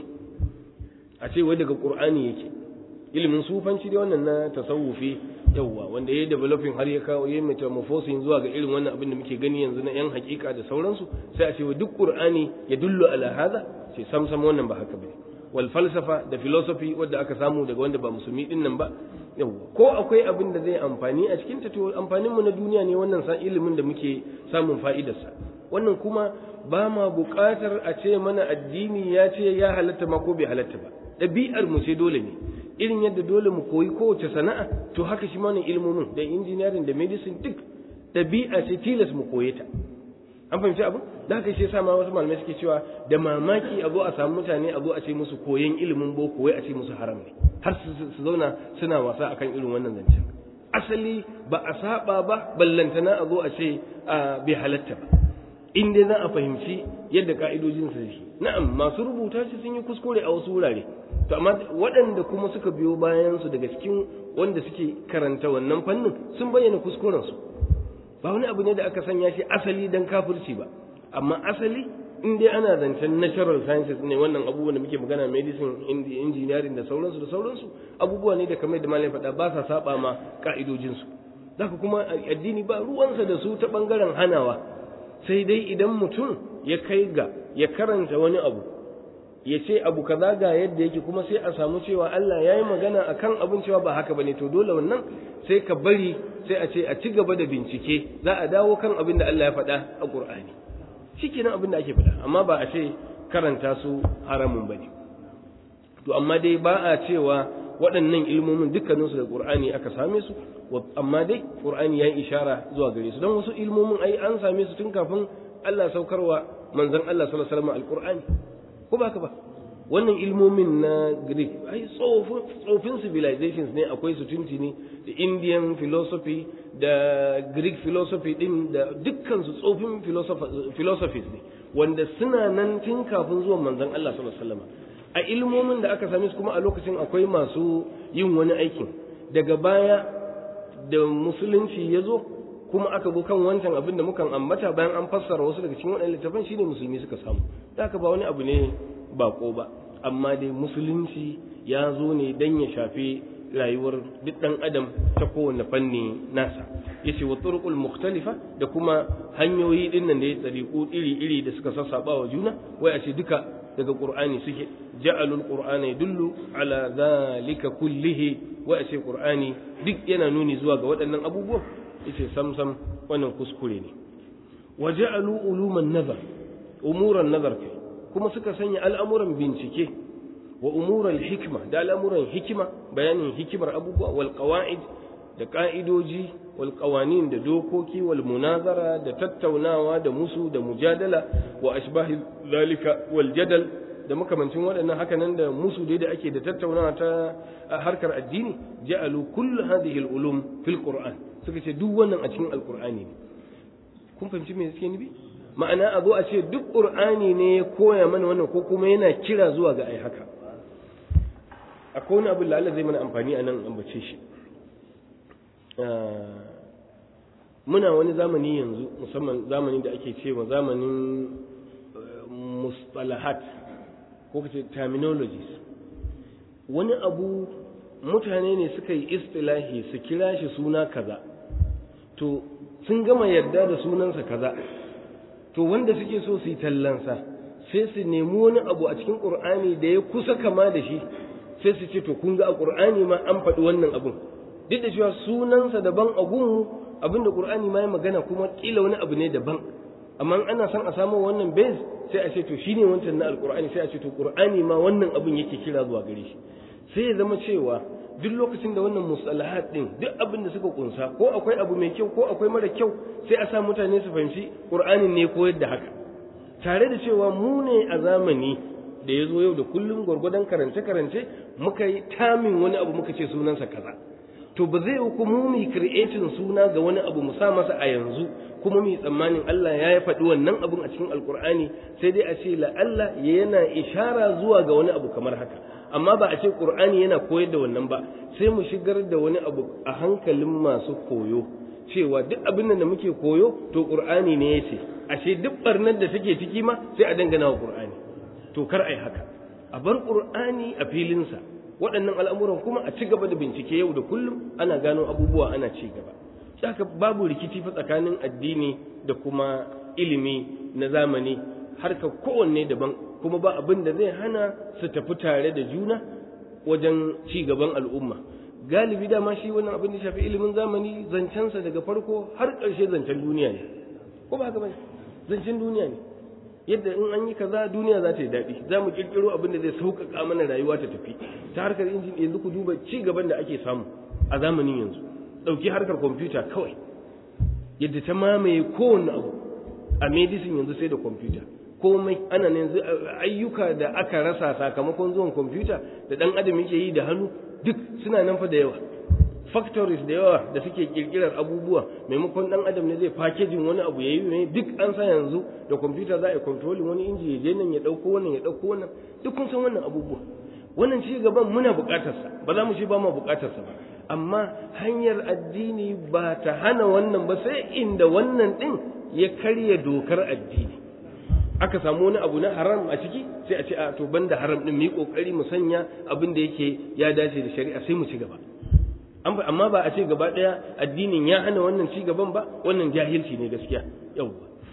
a ce wai daga qur'ani yake ilimin sufanci dai wannan na tasawufi yawwa wanda ya developing har ya kawo ya metamorphosing zuwa ga irin wannan abin da muke gani yanzu na yan hakika da sauransu sai a ce wa duk qur'ani ya dullu ala hada sai sam sam wannan ba haka bane wal falsafa da philosophy wanda aka samu daga wanda ba musulmi din nan ba yawwa ko akwai abin da zai amfani a cikin ta to amfanin mu na duniya ne wannan sa ilimin da muke samun fa'idarsa wannan kuma ba ma buƙatar a ce mana addini ya ce ya halatta ma ko bai halatta ba ɗabi'ar mu ce dole ne irin yadda dole mu koyi kowace sana'a to haka shi mana ilmomin da engineering da medicine duk ɗabi'a ce tilas mu koye ta an fahimci abu da haka shi yasa ma wasu malamai suke cewa da mamaki a zo a samu mutane a zo a ce musu koyon ilimin boko wai a ce musu haram ne har su zauna suna wasa akan irin wannan zancen asali ba a saba ba ballantana a zo a ce bai halatta ba in dai za a fahimci yadda ka'idojin su shi na'am masu rubuta shi sun yi kuskure a wasu wurare to amma waɗanda kuma suka biyo bayan su daga cikin wanda suke karanta wannan fannin sun bayyana kuskuren su ba wani abu ne da aka sanya shi asali dan kafirci ba amma asali in dai ana zancen natural sciences ne wannan abubuwan da muke magana medicine engineering da sauransu da sauransu abubuwa ne da kamar da malam faɗa ba sa saba ma ka'idojin su zaka kuma addini ba ruwansa da su ta bangaren hanawa sai dai idan mutum ya kai ga ya karanta wani abu ya ce abu kaza ga yadda yake kuma sai a samu cewa Allah ya yi magana a kan abin cewa ba haka ba ne to dole wannan sai ka bari sai a ce a ci gaba da bincike za a dawo kan abin da Allah ya faɗa a ƙur'ani shi kenan abin da ake faɗa amma ba a ce karanta su haramun ba ne to amma dai ba a cewa waɗannan ilmomin dukkaninsu da ƙur'ani aka same su amma dai ƙur'ani ya yi ishara zuwa gare su don wasu ilmomin ai an same su tun kafin Allah saukarwa manzon Allah sallallahu alaihi wasallam alqur'ani ko ba ka ba wannan ilmomin na Greek ai tsofin civilizations ne akwai su tuntuni da Indian philosophy da Greek philosophy din da dukkan su tsofin philosophies ne wanda suna nan tun kafin zuwan manzon Allah sallallahu alaihi wasallam a ilmomin da aka same su kuma a lokacin akwai masu yin wani aikin daga baya da musulunci ya zo kuma aka zo kan wancan abin da mukan ambata bayan an fassara wasu daga cikin waɗannan littafan shine musulmi suka samu da haka ba wani abu ne bako ba amma dai musulunci ya zo ne dan ya shafi rayuwar duk ɗan adam ta kowane fanni nasa yace wa turuqul mukhtalifa da kuma hanyoyi din nan da ya tsariku iri iri da suka sassaba wa juna wai a ce duka daga qur'ani suke ja'alul qur'ana yadullu ala zalika kullihi wai a ce qur'ani duk yana nuni zuwa ga waɗannan abubuwan yace sam sam wannan kuskure ne wa ja'alu uluman nazar umuran nazar kai kuma suka sanya al'amuran bincike wa umuran hikma da al'amuran hikima bayanin hikimar abubuwa wal qawaid da ka'idoji wal qawanin da dokoki wal munazara da tattaunawa da musu da mujadala wa ashbahi zalika wal jadal da makamancin waɗannan hakanan da musu dai da ake da tattaunawa ta harkar addini ja'alu kullu hadhihi al ulum fil qur'an suka ce duk wannan a cikin alqur'ani ne kun fahimci me suke nufi ma'ana a zo a ce duk qur'ani ne ya koya mana wannan ko kuma yana kira zuwa ga ai haka akwai wani abin da Allah zai mana amfani a nan ambace shi muna wani zamani yanzu musamman zamani da ake cewa zamanin mustalahat ko kace terminologies wani abu mutane ne suka yi istilahi su kira shi suna kaza to sun gama yarda da sunansa kaza to wanda suke so su yi tallansa sai su nemi wani abu a cikin ƙur'ani da ya kusa kama da shi sai su ce to kun ga a ƙur'ani ma an faɗi wannan abun duk da cewa sunansa daban a gunmu abin da ƙur'ani ma ya magana kuma ƙila wani abu ne daban amma ana son a samu wannan base sai a ce to shine wancan na alƙur'ani sai a ce to ƙur'ani ma wannan abun yake kira zuwa gare shi sai ya zama cewa duk lokacin da wannan musalahat din duk abin da suka kunsa ko akwai abu mai kyau ko akwai mara kyau sai a sa mutane su fahimci ƙur'anin ne koyar da haka tare da cewa mu ne a zamani da ya zo yau da kullum gwargwadon karance-karance muka yi tamin wani abu muka ce sunansa kaza to ba zai kuma mu creating suna ga wani abu mu sa masa a yanzu kuma mu tsammanin Allah ya yi faɗi wannan abun a cikin alkur'ani sai dai a ce la Allah yana ishara zuwa ga wani abu kamar haka amma ba a ce qur'ani yana koyar da wannan ba sai mu shigar da wani abu a hankalin masu koyo cewa duk abin da muke koyo to qur'ani ne yace ashe duk barnar da take ciki ma sai a dangana wa qur'ani to kar ai haka a bar qur'ani a filinsa waɗannan al'amuran kuma a ci gaba da bincike yau da kullum ana gano abubuwa ana ci gaba haka babu rikici fa tsakanin addini da kuma ilimi na zamani harka kowanne daban kuma ba abin da zai hana su tafi tare da juna wajen ci gaban al'umma galibi dama shi wannan abin da shafi ilimin zamani zancensa daga farko har ƙarshe zancen duniya ne ko ba haka bane zancen duniya ne yadda in an yi kaza duniya za ta yi daɗi za mu ƙirƙiro abin da zai sauƙaƙa mana rayuwa ta tafi ta harkar injin yanzu ku duba ci gaban da ake samu a zamanin yanzu ɗauki harkar kwamfuta kawai yadda ta mamaye kowane abu a medicine yanzu sai da kwamfuta komai ana yanzu ayyuka da aka rasa sakamakon zuwan kwamfuta da ɗan adam yake yi da hannu duk suna nan fa da yawa factories da yawa da suke kirkirar abubuwa maimakon dan adam ne zai packaging wani abu yayi ne duk an sa yanzu da computer za a yi controlling wani inji ya je nan ya dauko wannan ya dauko wannan duk kun san wannan abubuwa wannan ci gaban muna bukatar sa ba za mu ce ba mu bukatar sa ba amma hanyar addini ba ta hana wannan ba sai inda wannan din ya karya dokar addini aka samu wani abu na haram a ciki sai a ce a to banda haram din mu yi kokari mu sanya abin da yake ya dace da shari'a sai mu ci gaba amma ba a ce gaba ɗaya addinin ya hana wannan ci gaban ba wannan jahilci ne gaskiya yau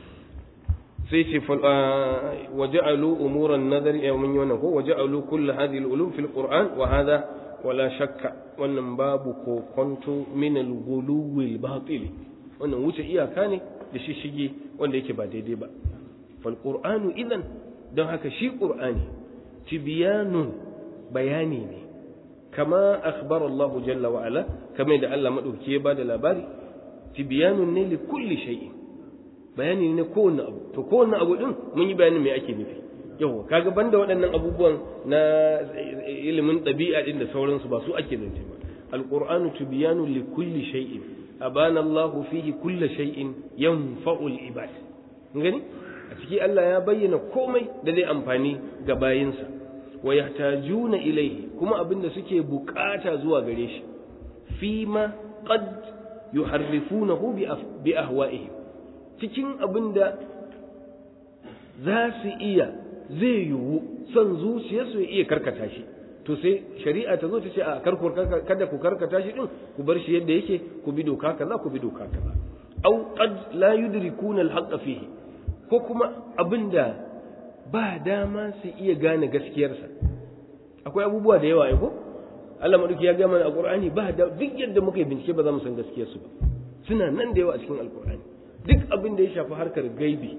sai ce waja'alu umuran nazari ya mun yi wannan ko waja'alu kull hadhihi al-ulum fil qur'an wa hadha wala shakka wannan babu ko kwanto min al-ghuluwi al-batil wannan wuce iyaka ne da shi shige wanda yake ba daidai ba fal qur'anu idan don haka shi qur'ani tibyanun bayani ne kama akhbar Allah jalla wa ala kamar da Allah madauki ya bada labari tibyanun ne li kulli shay'in bayani ne kowanne abu to kowanne abu din mun yi bayanin me ake nufi yawa kaga banda waɗannan abubuwan na ilimin ɗabi'a din da sauransu ba su ake zance ba alqur'anu tibyanun li kulli shay'in abana Allah fihi kulli shay'in yanfa'u al-ibad gani a ciki Allah ya bayyana komai da zai amfani ga bayinsa wa yahtajuna ilayhi kuma abinda suke bukata zuwa gare shi fima qad yuharrifunahu bi ahwa'ihim cikin abinda za su iya zai yiwu son zuciyarsu ya iya karkata shi to sai shari'a ta zo ta ce a karku kada ku karkata shi din ku bar shi yadda yake ku bi doka kaza ku bi doka kaza au qad la yudrikuna al fihi ko kuma abinda ba dama su iya gane gaskiyarsa akwai abubuwa da yawa ko Allah maduki ya gama a Qur'ani ba da duk yadda muka yi bincike ba za mu san gaskiyarsu ba suna nan da yawa a cikin Alƙur'ani duk abin da ya shafi harkar gaibi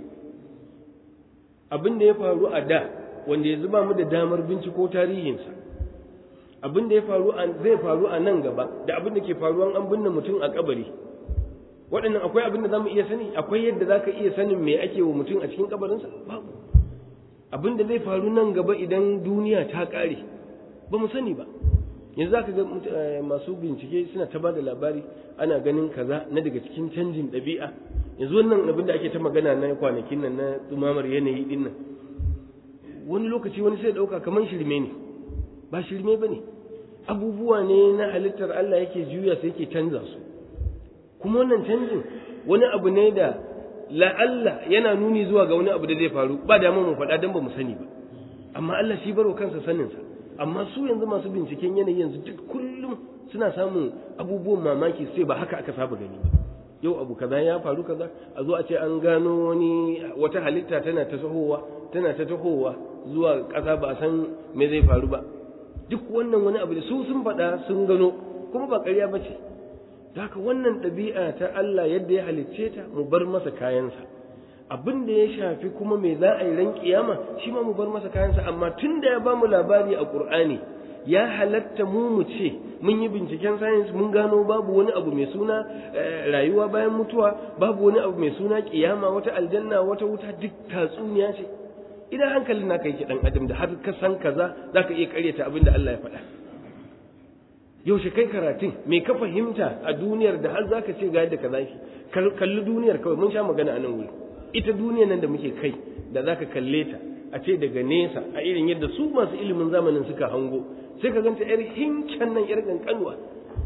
abin da ya faru a da wanda yanzu ba mu da damar binciko tarihinsa abin da ya faru zai faru a nan gaba da abin da ke faruwa an binne mutum a kabari waɗannan akwai abin da za mu iya sani akwai yadda za ka iya sanin me ake wa mutum a cikin kabarinsa babu abin da zai faru nan gaba idan duniya ta ƙare ba mu sani ba yanzu za ka ga masu bincike suna ta ba da labari ana ganin kaza na daga cikin canjin ɗabi'a yanzu wannan abin da ake ta magana na kwanakin nan na tsumamar yanayi din nan wani lokaci wani sai ɗauka kamar shirme ne ba shirme ba ne abubuwa ne na halittar Allah yake juya sai yake canza su kuma wannan canjin wani abu ne da la'alla yana nuni zuwa ga wani abu da zai faru ba da mu faɗa don ba mu sani ba amma Allah shi baro kansa saninsa amma su yanzu masu binciken yanayi yanzu duk kullum suna samun abubuwan mamaki sai ba haka aka saba gani ba yau abu kaza ya faru kaza a zo a ce an gano wani wata halitta tana ta tahowa tana ta tahowa zuwa ƙasa ba a san me zai faru ba duk wannan wani abu da su sun faɗa sun gano kuma ba ƙarya ba ce haka wannan ɗabi'a ta Allah yadda ya halicce ta mu bar masa kayansa abin da ya shafi kuma me za a yi ran kiyama shi ma mu bar masa kayansa amma tun da ya ba mu labari a Qur'ani ya halatta mu mu ce mun yi binciken science mun gano babu wani abu mai suna rayuwa bayan mutuwa babu wani abu mai suna kiyama wata aljanna wata wuta duk tatsuniya ce idan hankalin naka yake dan adam da har ka san kaza zaka iya karyata abin da Allah ya faɗa yaushe kai karatun me ka fahimta a duniyar da har zaka ce ga yadda ka zaki kalli duniyar kawai mun sha magana a nan wuri ita duniyar nan da muke kai da zaka kalle ta a ce daga nesa a irin yadda su masu ilimin zamanin suka hango sai ka ganta yar hinken nan yar kankanuwa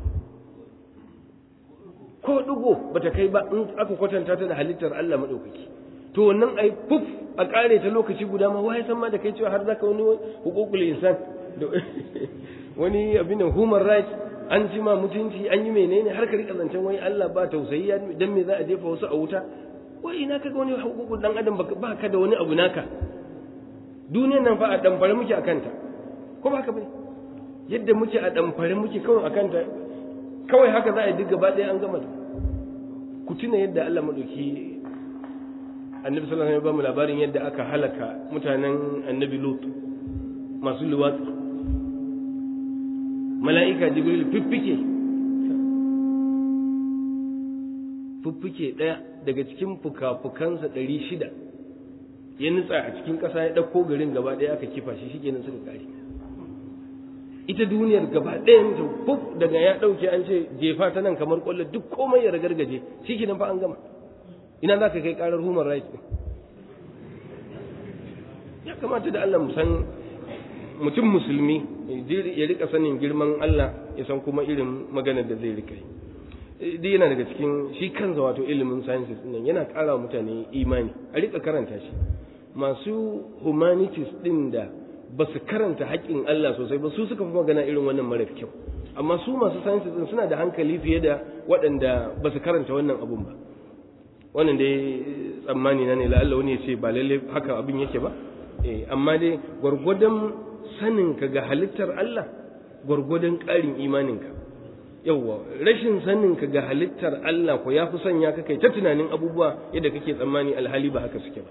ko dugo bata kai ba in aka kwatanta ta da halittar Allah madaukaki to wannan ai puf a kare ta lokaci guda ma wai san ma da kai cewa har zaka wani hukukul insan wani abin human rights an ji ma mutunci an yi menene har ka rika zancen wai Allah ba tausayi dan me za a jefa wasu a wuta wai ina kaga wani hukukun dan adam ba ka da wani abu naka duniyar nan fa a damfare muke a kanta ko ba haka bane yadda muke a damfare muke kawai a kanta kawai haka za a yi duk gaba ɗaya an gama ku tuna yadda Allah madauki annabi sallallahu alaihi wasallam ya ba mu labarin yadda aka halaka mutanen annabi lut masu luwatsi mala'ika jibril fiffike fiffike ɗaya daga cikin fuka-fukansa ɗari shida ya nutsa a cikin ƙasa ya ɗauko garin gaba ɗaya aka kifa shi shi kenan suka kare ita duniyar gaba ɗaya ta fuf daga ya ɗauke an ce jefa ta nan kamar ƙwallo duk komai ya ragargaje shi kenan fa an gama ina za ka kai ƙarar human rights ɗin ya kamata da Allah mu san mutum musulmi ya rika sanin girman Allah ya san kuma irin maganar da zai rika yi duk yana daga cikin shi kansa wato ilimin sciences din yana ƙara wa mutane imani a rika karanta shi masu humanities din da ba su karanta haƙƙin Allah sosai ba su suka fi magana irin wannan mara kyau amma su masu sciences din suna da hankali fiye da waɗanda ba su karanta wannan abun ba wannan dai tsammani na ne la'alla wani ya ce ba lalle haka abin yake ba amma dai gwargwadon saninka ga halittar Allah gwargwadon ƙarin imaninka yawwa rashin saninka ga halittar Allah ko ya fi sanya ka kai ta tunanin abubuwa yadda kake tsammani alhali ba haka suke ba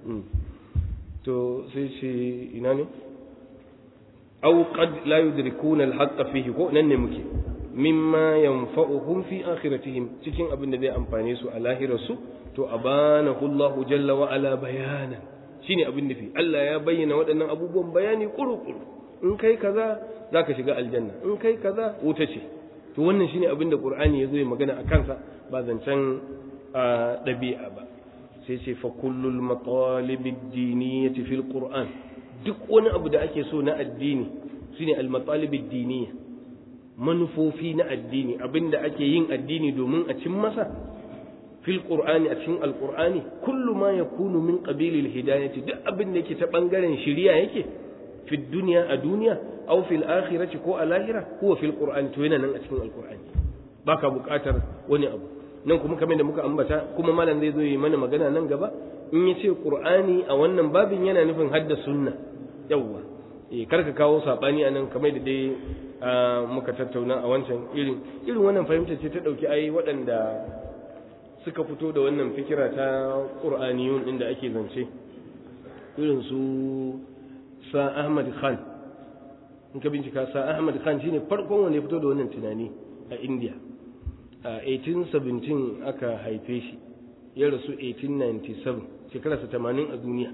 to sai ce ina ne aw qad la yudrikuna al fihi ko nan ne muke mimma yanfa'uhum fi akhiratihim cikin abin da zai amfane su a lahirarsu to abanahu Allahu jalla wa ala bayanan shine abin nufi Allah ya bayyana waɗannan abubuwan bayani kuru-kuru in kai kaza zaka shiga aljanna in kai kaza wuta ce to wannan shine abin da Qur'ani ya zo ya magana a kansa ba zancen ɗabi'a ba sai ce fa kullul matalib ad-diniyyati fil Qur'an duk wani abu da ake so na addini shine al-matalib ad-diniyya manufofi na addini abinda ake yin addini domin a cin masa fil qur'ani a cikin alqur'ani kullu ma yakunu min qabilil hidayati duk abin da yake ta bangaren shiriya yake fi dunya a duniya aw fil akhirati ko a lahira huwa fil qur'ani to yana nan a cikin alqur'ani baka buƙatar wani abu nan kuma kamar da muka ambata kuma malam zai zo yi mana magana nan gaba in ya ce qur'ani a wannan babin yana nufin hadda sunna yawwa eh karka kawo sabani anan kamar da dai muka tattauna a wancan irin irin wannan fahimta ce ta dauki ai waɗanda suka fito da wannan fikira ta ƙur'aniyun inda ake zance irin su sa ahmad khan in ka bincika sa ahmad khan shine farkon wanda ya fito da wannan tunani a india a 1817 aka haife shi ya rasu 1897 shekararsa 80 a duniya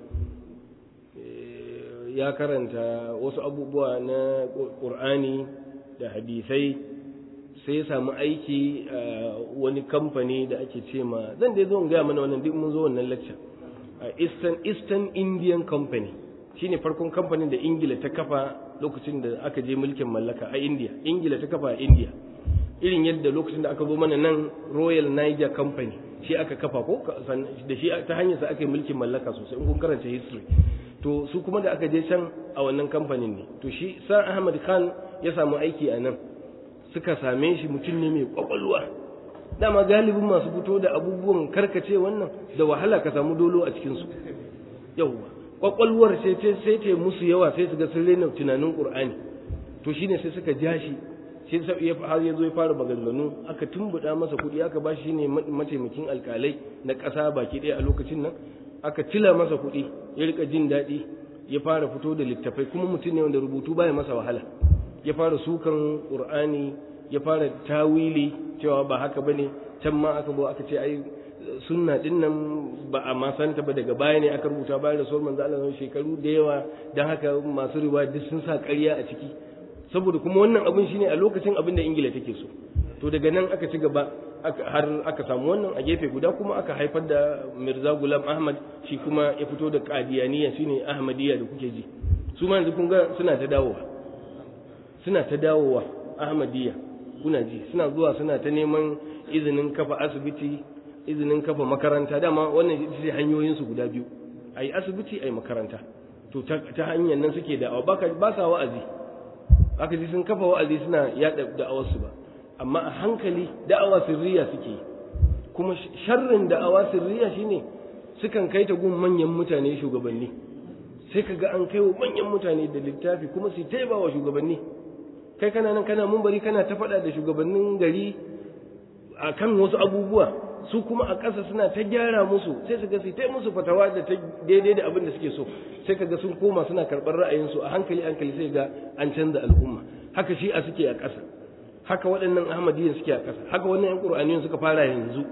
ya karanta wasu abubuwa na ƙur'ani da hadisai sai ya samu aiki a wani kamfani da ake ce ma zan dai zo in gaya mana wannan duk mun zo wannan lecture a Eastern Eastern Indian Company shine farkon kamfanin da Ingila ta kafa lokacin da aka je mulkin mallaka a India Ingila ta kafa a India irin yadda lokacin da aka zo mana nan Royal Niger Company shi aka kafa ko da shi ta hanyar sa aka yi mulkin mallaka sosai in kun karanta history to su kuma da aka je can a wannan kamfanin ne to shi Sir Ahmad Khan ya samu aiki a nan suka same shi mutum ne mai kwakwalwa dama galibin masu fito da abubuwan karkace wannan da wahala ka samu dolo a cikinsu yauwa kwakwalwar sai sai ta musu yawa sai su ga sun rena tunanin qur'ani to shine sai suka ja shi sai sai ya har ya zo ya fara maganganu aka tumbuda masa kuɗi aka ba shi ne mataimakin alkalai na ƙasa baki ɗaya a lokacin nan aka tila masa kuɗi ya rika jin daɗi ya fara fito da littafai kuma mutum ne wanda rubutu baya masa wahala ya fara sukan qur'ani ya fara tawili cewa ba haka bane can ma aka bo aka ce ai sunna din nan ba a ma santa ba daga baya ne aka rubuta bayan da sauran manzo Allah shekaru da yawa dan haka masu riwaya duk sun sa ƙarya a ciki saboda kuma wannan abin shine a lokacin abin da ingila take so to daga nan aka ci gaba har aka samu wannan a gefe guda kuma aka haifar da mirza gulam ahmad shi kuma ya fito da qadiyaniya shine ahmadiyya da kuke ji su ma yanzu kun ga suna ta dawowa suna ta dawowa ahmadiyya kuna ji suna zuwa suna ta neman izinin kafa asibiti izinin kafa makaranta dama wannan ita ce hanyoyin su guda biyu ai asibiti ai makaranta to ta hanyar nan suke da'awa ba sa wa'azi aka ji sun kafa wa'azi suna yada da'awarsu ba amma a hankali da'awa sirriya suke kuma sharrin da'awa sirriya shine sukan kai ta gun manyan mutane shugabanni sai ka ga an kai wa manyan mutane da littafi kuma su taiba wa shugabanni kai kana nan kana mun bari kana ta faɗa da shugabannin gari a kan wasu abubuwa su kuma a ƙasa suna ta gyara musu sai su ga su ta musu fatawa da ta daidai da abin da suke so sai ka ga sun koma suna karɓar ra'ayinsu a hankali hankali sai ga an canza al'umma haka shi a suke a ƙasa haka waɗannan ahmadiyyan suke a ƙasa haka wannan yan ƙur'aniyan suka fara yanzu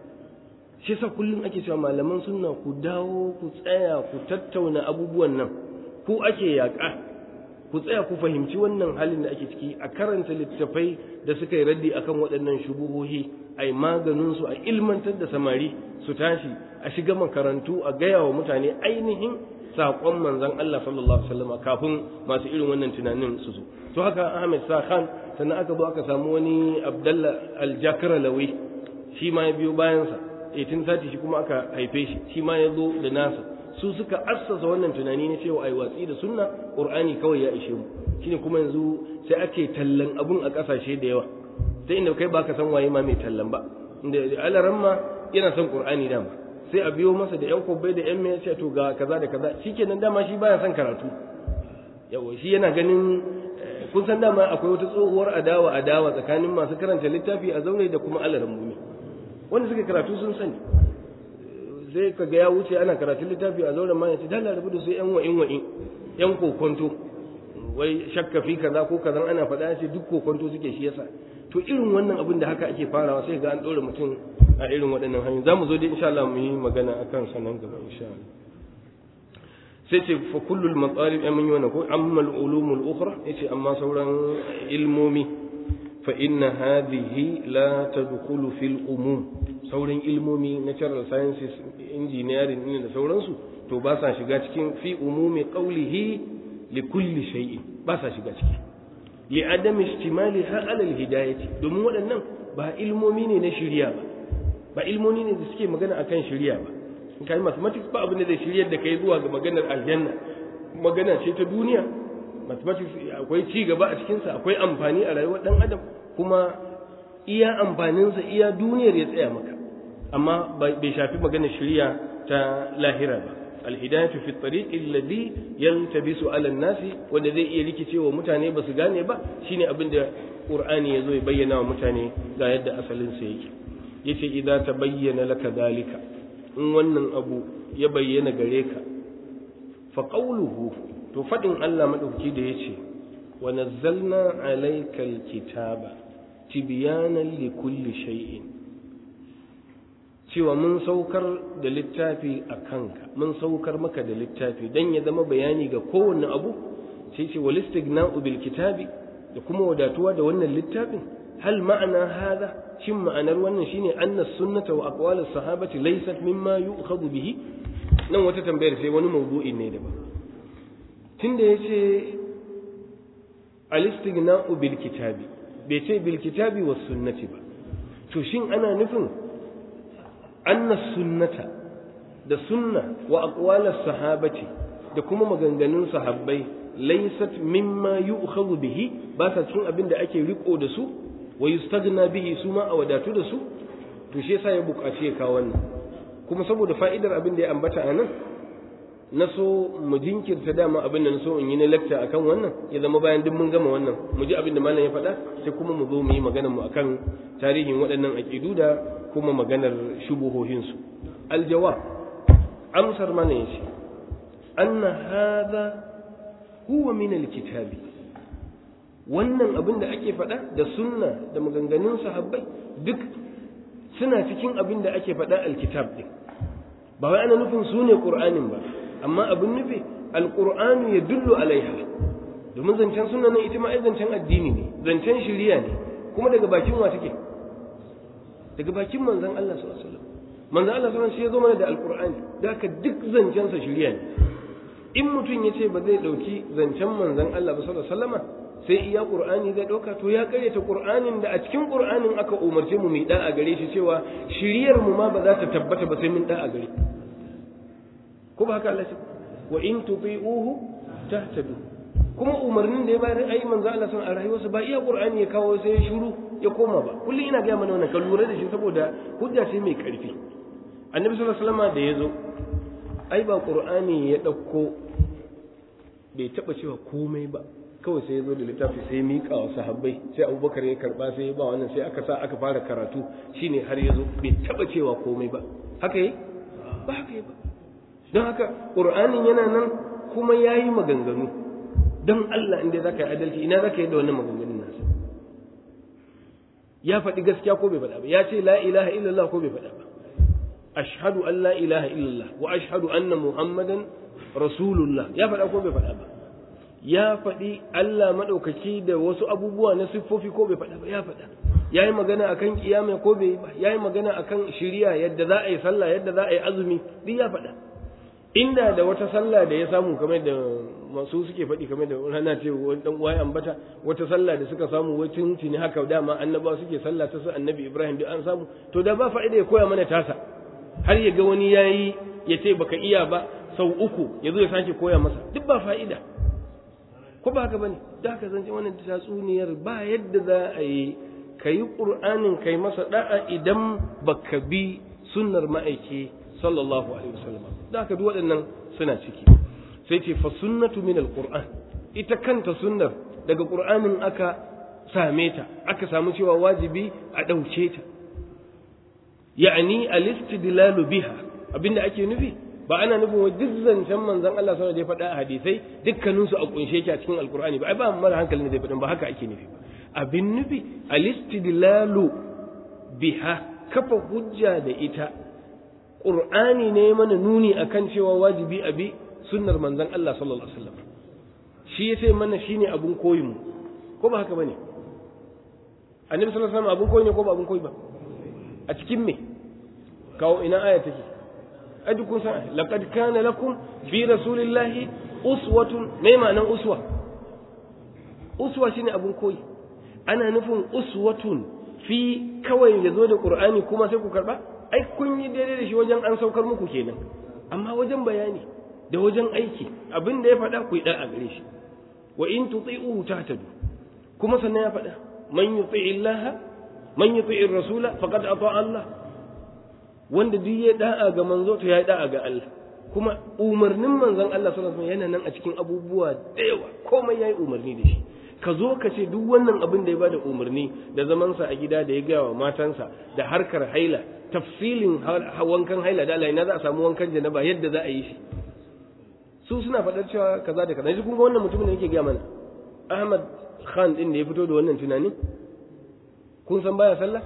shi sa kullum ake cewa malaman sunna ku dawo ku tsaya ku tattauna abubuwan nan ku ake yaƙa ku tsaya ku fahimci wannan halin da ake ciki a karanta littattafai da suka yi raddi akan waɗannan shubuhohi a yi maganinsu a ilmantar da samari su tashi a shiga makarantu a gaya wa mutane ainihin saƙon manzon Allah sallallahu alaihi wasallam kafin masu irin wannan tunanin su zo to haka Ahmed Sa Khan sannan aka zo aka samu wani Abdullah Al-Jakralawi shi ma ya biyo bayansa 1830 shi kuma aka haife shi shi ma ya zo da nasa su suka assasa wannan tunani na cewa ai watsi da sunna qur'ani kawai ya ishe mu shine kuma yanzu sai ake tallan abun a kasashe da yawa sai inda kai baka san waye ma mai tallan ba inda alaran ma yana son qur'ani dama sai a biyo masa da yan kobai da yan mai ce to ga kaza da kaza shikenan dama shi baya son karatu yawa shi yana ganin kun san dama akwai wata tsohuwar adawa adawa tsakanin masu karanta littafi a zaune da kuma alaran mumi wanda suka karatu sun sani zai ka ga ya wuce ana karatun littafi a zauren ma ya ce dala rabu da su yan wa'in wa'in yan kokonto wai shakka fi kaza ko kaza ana faɗa ce duk kokonto suke shi yasa to irin wannan abin da haka ake farawa sai ga an ɗora mutum a irin waɗannan hanyoyi za mu zo dai insha Allah mu yi magana akan sanan gaba insha Allah sai ce fa kullul matsalib ya mun yi wannan ko amma al-ulumul ukhra yace amma sauran ilmomi fa inna hadhihi la tadkhulu fil umum sauran ilmomi natural sciences engineering ne da sauransu to ba sa shiga cikin fi umumi qawlihi li kulli shay'in ba sa shiga ciki li adam istimaliha ala al-hidayati domin waɗannan ba ilmomi ne na shari'a ba ba ilmomi ne da suke magana akan shari'a ba in kai mathematics ba abin da zai shiryar da kai zuwa ga maganar aljanna magana ce ta duniya mathematics akwai ci gaba a cikinsa akwai amfani a rayuwar dan adam kuma iya amfaninsa iya duniyar ya tsaya maka amma bai shafi maganar shari'a ta lahira ba alhidayatu fi tariq alladhi yaltabisu ala nasi wanda zai iya rikicewa mutane ba su gane ba shine abin da qur'ani yazo ya bayyana wa mutane ga yadda asalin sa yake yace idza tabayyana laka dalika in wannan abu ya bayyana gare ka fa qawluhu to fadin Allah madauki da yace wa nazzalna alaykal kitaba tibyanan likulli shay'in cewa mun saukar da littafi a kanka mun saukar maka da littafi dan ya zama bayani ga kowanne abu sai ce wal istighna'u bil kitabi da kuma wadatuwa da wannan littafin hal ma'ana hada shin ma'anar wannan shine anna sunnata wa aqwalus sahabati laysat mimma yu'khadhu bihi nan wata tambayar sai wani mawdu'i ne daban tunda yace al istighna'u bil kitabi bai ce bil kitabi was sunnati ba to shin ana nufin anna sunnata da sunna wa aqwalas sahabati da kuma maganganun sahabbai laysat mimma yu'khadhu bihi ba sa cikin abin da ake riko da su wa yustagna bihi su ma a wadatu da su to shi yasa ya buƙaci ya kawo wannan kuma saboda fa'idar abin da ya ambata a nan na so mu jinkirta dama abin da na so in yi na lecture akan wannan ya zama bayan duk mun gama wannan mu ji abin da malam ya faɗa sai kuma mu zo mu yi magana mu akan tarihin waɗannan aƙidu da kuma maganar shubuhohinsu aljawab amsar mana yace anna hadha huwa min alkitabi wannan abin da ake faɗa da sunna da maganganun sahabbai duk suna cikin abin da ake faɗa alkitab din ba wai ana nufin su ne qur'anin ba amma abin nufi alqur'anu yadullu alaiha domin zancen sunna nan ita ma ai zancen addini ne zancen shari'a ne kuma daga bakin wa take daga bakin manzon Allah sallallahu alaihi wasallam manzon Allah sallallahu alaihi wasallam shi ya zo mana da alqur'ani da haka duk zancen sa shari'a ne in mutum ya ce ba zai dauki zancen manzon Allah ba sallallahu alaihi wasallama sai iya qur'ani zai dauka to ya karyata qur'anin da a cikin qur'anin aka umarce mu mu da a gare shi cewa shiriyar mu ma ba za ta tabbata ba sai mun da a gare ko ba haka Allah ce wa in tuti'uhu tahtadu kuma umarnin da ya bayar ayi manzo Allah sun a rayuwarsa ba iya qur'ani ya kawo sai ya shiru ya koma ba kullum ina ga mana wannan kan lura da shi saboda hujja ce mai karfi annabi sallallahu alaihi wasallam da yazo ai ba qur'ani ya dauko bai taba cewa komai ba kawai sai ya zo da littafi sai ya miƙa wa sahabbai sai abubakar ya karba sai ya ba wannan sai aka sa aka fara karatu shine har ya zo bai taba cewa komai ba haka yi ba haka yi ba don haka ƙur'anin yana nan kuma ya yi maganganu don Allah inda za ka yi adalci ina za ka yi da wannan maganganun nasa ya faɗi gaskiya ko bai faɗa ba ya ce la ilaha illallah ko bai faɗa ba ashhadu an la ilaha illallah wa ashhadu anna muhammadan rasulullah ya faɗa ko bai faɗa ba ya faɗi Allah maɗaukaki da wasu abubuwa na siffofi ko bai faɗa ba ya faɗa ya yi magana akan kiyama ko bai ba ya yi magana akan shiriya yadda za a yi sallah yadda za a yi azumi duk ya faɗa inda da wata sallah da ya samu kamar da masu suke faɗi kamar da rana ce wani dan uwa ambata wata sallah da suka samu wai tuntuni haka dama annaba suke sallah ta su annabi Ibrahim duk an samu to da ba fa'ida ya koya mana tasa har ya ga wani yayi ya ce baka iya ba sau uku ya zo ya sake koya masa duk ba fa'ida ko ba haka bane da haka zance wannan tatsuniyar ba yadda za a yi kayi qur'anin kai masa da'a idan baka bi sunnar ma'aiki sallallahu alaihi wasallam da haka duk waɗannan suna ciki sai ce fa sunnatu min alquran ita kanta sunnar daga qur'anin aka same ta aka samu cewa wajibi a ɗauke ta ya'ni al-istidlalu biha abinda ake nufi ba ana nufin wa duk zancen manzon Allah sallallahu alaihi faɗa a hadisai dukkanin su a kunshe yake a cikin alqur'ani ba ai ba mara hankalin zai faɗin ba haka ake nufi abin nufi al-istidlalu biha kafa hujja da ita qur'ani ne mana nuni akan cewa wajibi a bi sunnar manzon Allah sallallahu alaihi wasallam shi yace mana shine abun koyin mu ko ba haka bane annabi sallallahu alaihi wasallam abun koyi ne ko ba abun koyi ba a cikin me kawo ina aya take ai duk kun san laqad kana lakum fi rasulillahi uswatun me ma'anan uswa uswa shine abun koyi ana nufin uswatun fi kawai ya zo da qur'ani kuma sai ku karba ai kun yi daidai da shi wajen an saukar muku kenan amma wajen bayani da wajen aiki abin da ya faɗa ku yi ɗan a gare shi wa in tuti'uhu tahtadu kuma sannan ya faɗa man yuti'i Allah man yuti'i rasula faqad ata Allah wanda duk ya da'a ga manzo to ya yi da'a ga Allah kuma umarnin manzon Allah sallallahu alaihi wasallam yana nan a cikin abubuwa da yawa komai yayi umarni da shi ka zo ka ce duk wannan abin da ya bada umarni da zamansa a gida da ya gaya wa matansa da harkar haila tafsilin wankan haila da Allah ina za a samu wankan janaba yadda za a yi shi su suna faɗar cewa kaza da kaza yanzu kun ga wannan mutumin da yake gaya mana Ahmad Khan din da ya fito da wannan tunanin kun san baya sallah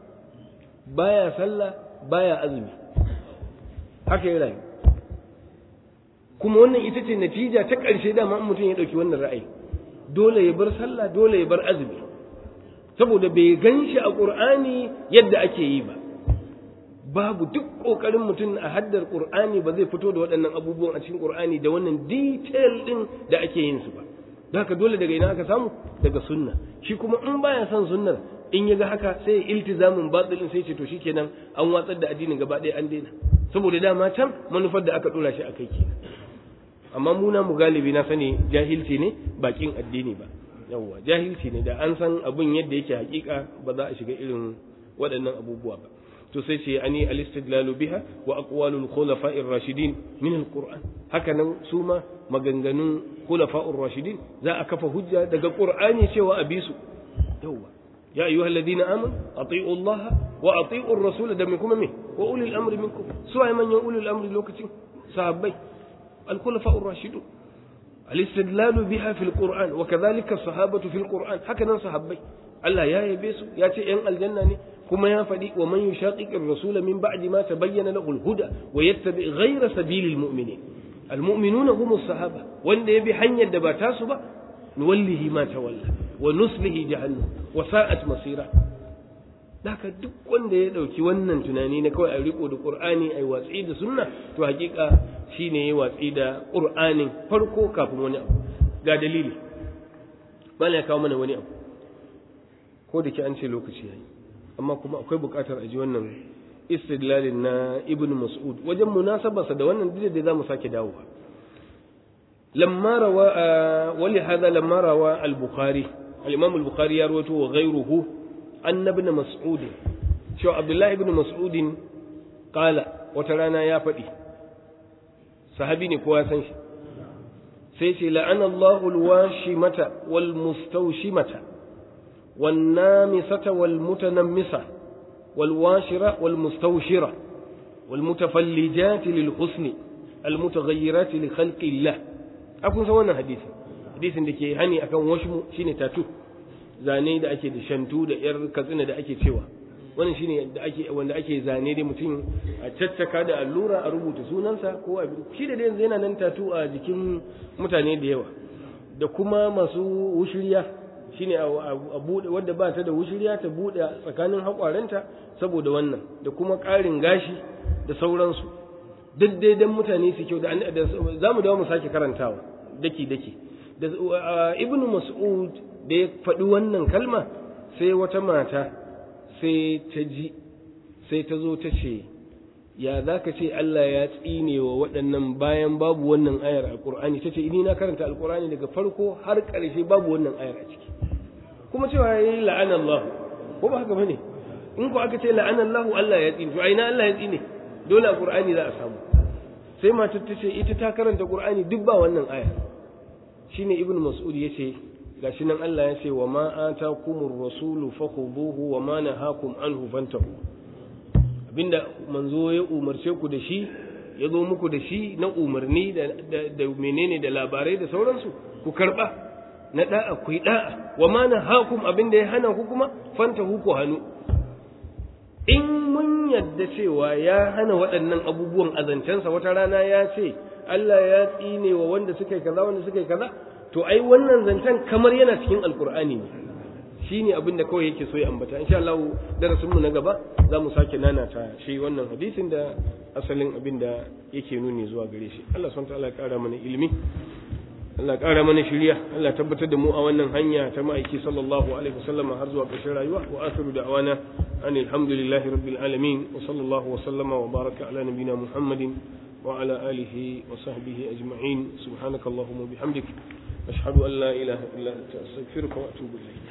baya sallah baya azumi haka ya rayu kuma wannan ita ce natija ta ƙarshe dama in mutum ya ɗauki wannan ra'ayi dole ya bar sallah dole ya bar azumi saboda bai gan shi a ƙur'ani yadda ake yi ba babu duk ƙoƙarin mutum a haddar ƙur'ani ba zai fito da waɗannan abubuwan a cikin ƙur'ani da wannan detail ɗin da ake yin su ba da haka dole daga ina aka samu daga sunna shi kuma in baya son sunnar in ya ga haka sai ya iltizamin batilin sai ce to shikenan an watsar da addinin gaba ɗaya an daina saboda dama can manufar da aka ɗora shi a kai kenan amma muna mu galibi na sani jahilci ne bakin addini ba yawwa jahilci ne da an san abin yadda yake hakika ba za a shiga irin waɗannan abubuwa ba to sai ce ani al-istidlalu biha wa aqwalul khulafa'ir rashidin min al-qur'an haka nan su ma maganganun khulafa'ur rashidin za a kafa hujja daga qur'ani cewa a bisu yawwa ya ayyuha alladhina amanu ati'u allaha wa ati'u ar-rasul da me kuma me wa ulil amri minkum su ay manyan ulil amri lokacin sahabbai الخلفاء الراشدون الاستدلال بها في القرآن وكذلك الصحابة في القرآن هكذا صحابي الله يا يبيسو يا تي ان الجنة كما يا فدي ومن يشاقق الرسول من بعد ما تبين له الهدى ويتبع غير سبيل المؤمنين المؤمنون هم الصحابة وان يبي حنيا دبا تاسو با nuwallihi ma tawalla wa nuslihi jahannam wa sa'at masira Daka duk wanda ya ɗauki wannan tunani na kawai a riko da Qur'ani ai watsi da sunna to hakika shine ya watsi da Qur'anin farko kafin wani abu ga dalili bala ya kawo mana wani abu ko da ke an ce lokaci yayi amma kuma akwai buƙatar a ji wannan istidlalin na Ibn Mas'ud wajen munasabarsa da wannan duk da zamu sake dawowa lamma rawa wali hada lamma rawa al-Bukhari al-Imam al-Bukhari ya rawaito wa ghayruhu أن ابن مسعود شو عبد الله بن مسعود قال وترانا يا فدي صحابي كوا سان شي sai ce la'ana Allahu alwashimata wal mustawshimata wan namisata wal mutanammisa wal washira wal mustawshira wal mutafallijat lil husni al mutaghayyirat li khalqi Allah akun san wannan hadisi hadisin da ke hani akan washmu shine tatu zane da ake da shantu da yar katsina da ake cewa wannan shine da ake wanda ake zane dai mutum a caccaka da allura a rubuta sunansa ko a shi da yanzu yana nan tatu a jikin mutane da yawa da kuma masu wushiriya shine a bude wanda ba ta da wushiriya ta bude tsakanin haƙwarenta saboda wannan da kuma ƙarin gashi da sauransu duk dai dan mutane su kyau da za mu dawo mu sake karantawa daki daki da ibnu mas'ud da ya faɗi wannan kalma sai wata mata sai ta ji sai ta zo ta ce ya za ka ce Allah ya tsine wa waɗannan bayan babu wannan ayar a ƙur'ani ta ce ini na karanta alƙur'ani daga farko har ƙarshe babu wannan ayar a ciki kuma cewa ya yi la'an Allah ko ba haka bane in ko aka ce la'an Allah Allah ya tsine to a ina Allah ya tsine dole a ƙur'ani za a samu sai matar ta ce ita ta karanta ƙur'ani duk ba wannan ayar shine ibnu mas'ud ya ce gashi nan Allah ya ce wa ma atakumur rasulu fakhuduhu wa ma nahakum anhu fantahu abinda manzo ya umarce ku da shi ya zo muku da shi na umarni da, da, menene da labarai da sauransu ku karba na da'a ku yi da'a wa ma nahakum abinda ya hana ku kuma fantahu ku hannu in mun yadda cewa ya hana waɗannan abubuwan azancensa wata rana ya ce Allah ya tsine wa wanda suka yi kaza wanda suka yi kaza to ai wannan zancen kamar yana cikin alkur'ani ne shine abin da kawai yake so ya ambata insha Allah darasin mu na gaba za mu sake nanata shi wannan hadisin da asalin abin da yake nuni zuwa gare shi Allah subhanahu ta'ala ya kara mana ilimi Allah ya kara mana shiriya Allah tabbatar da mu a wannan hanya ta ma'aiki sallallahu alaihi wasallam har zuwa ƙarshen rayuwa wa akhiru da'wana anil hamdulillahi rabbil alamin wa sallallahu wa sallama wa baraka ala nabiyyina muhammadin وعلى آله وصحبه أجمعين سبحانك اللهم وبحمدك أشهد أن لا إله إلا أنت أستغفرك وأتوب إليك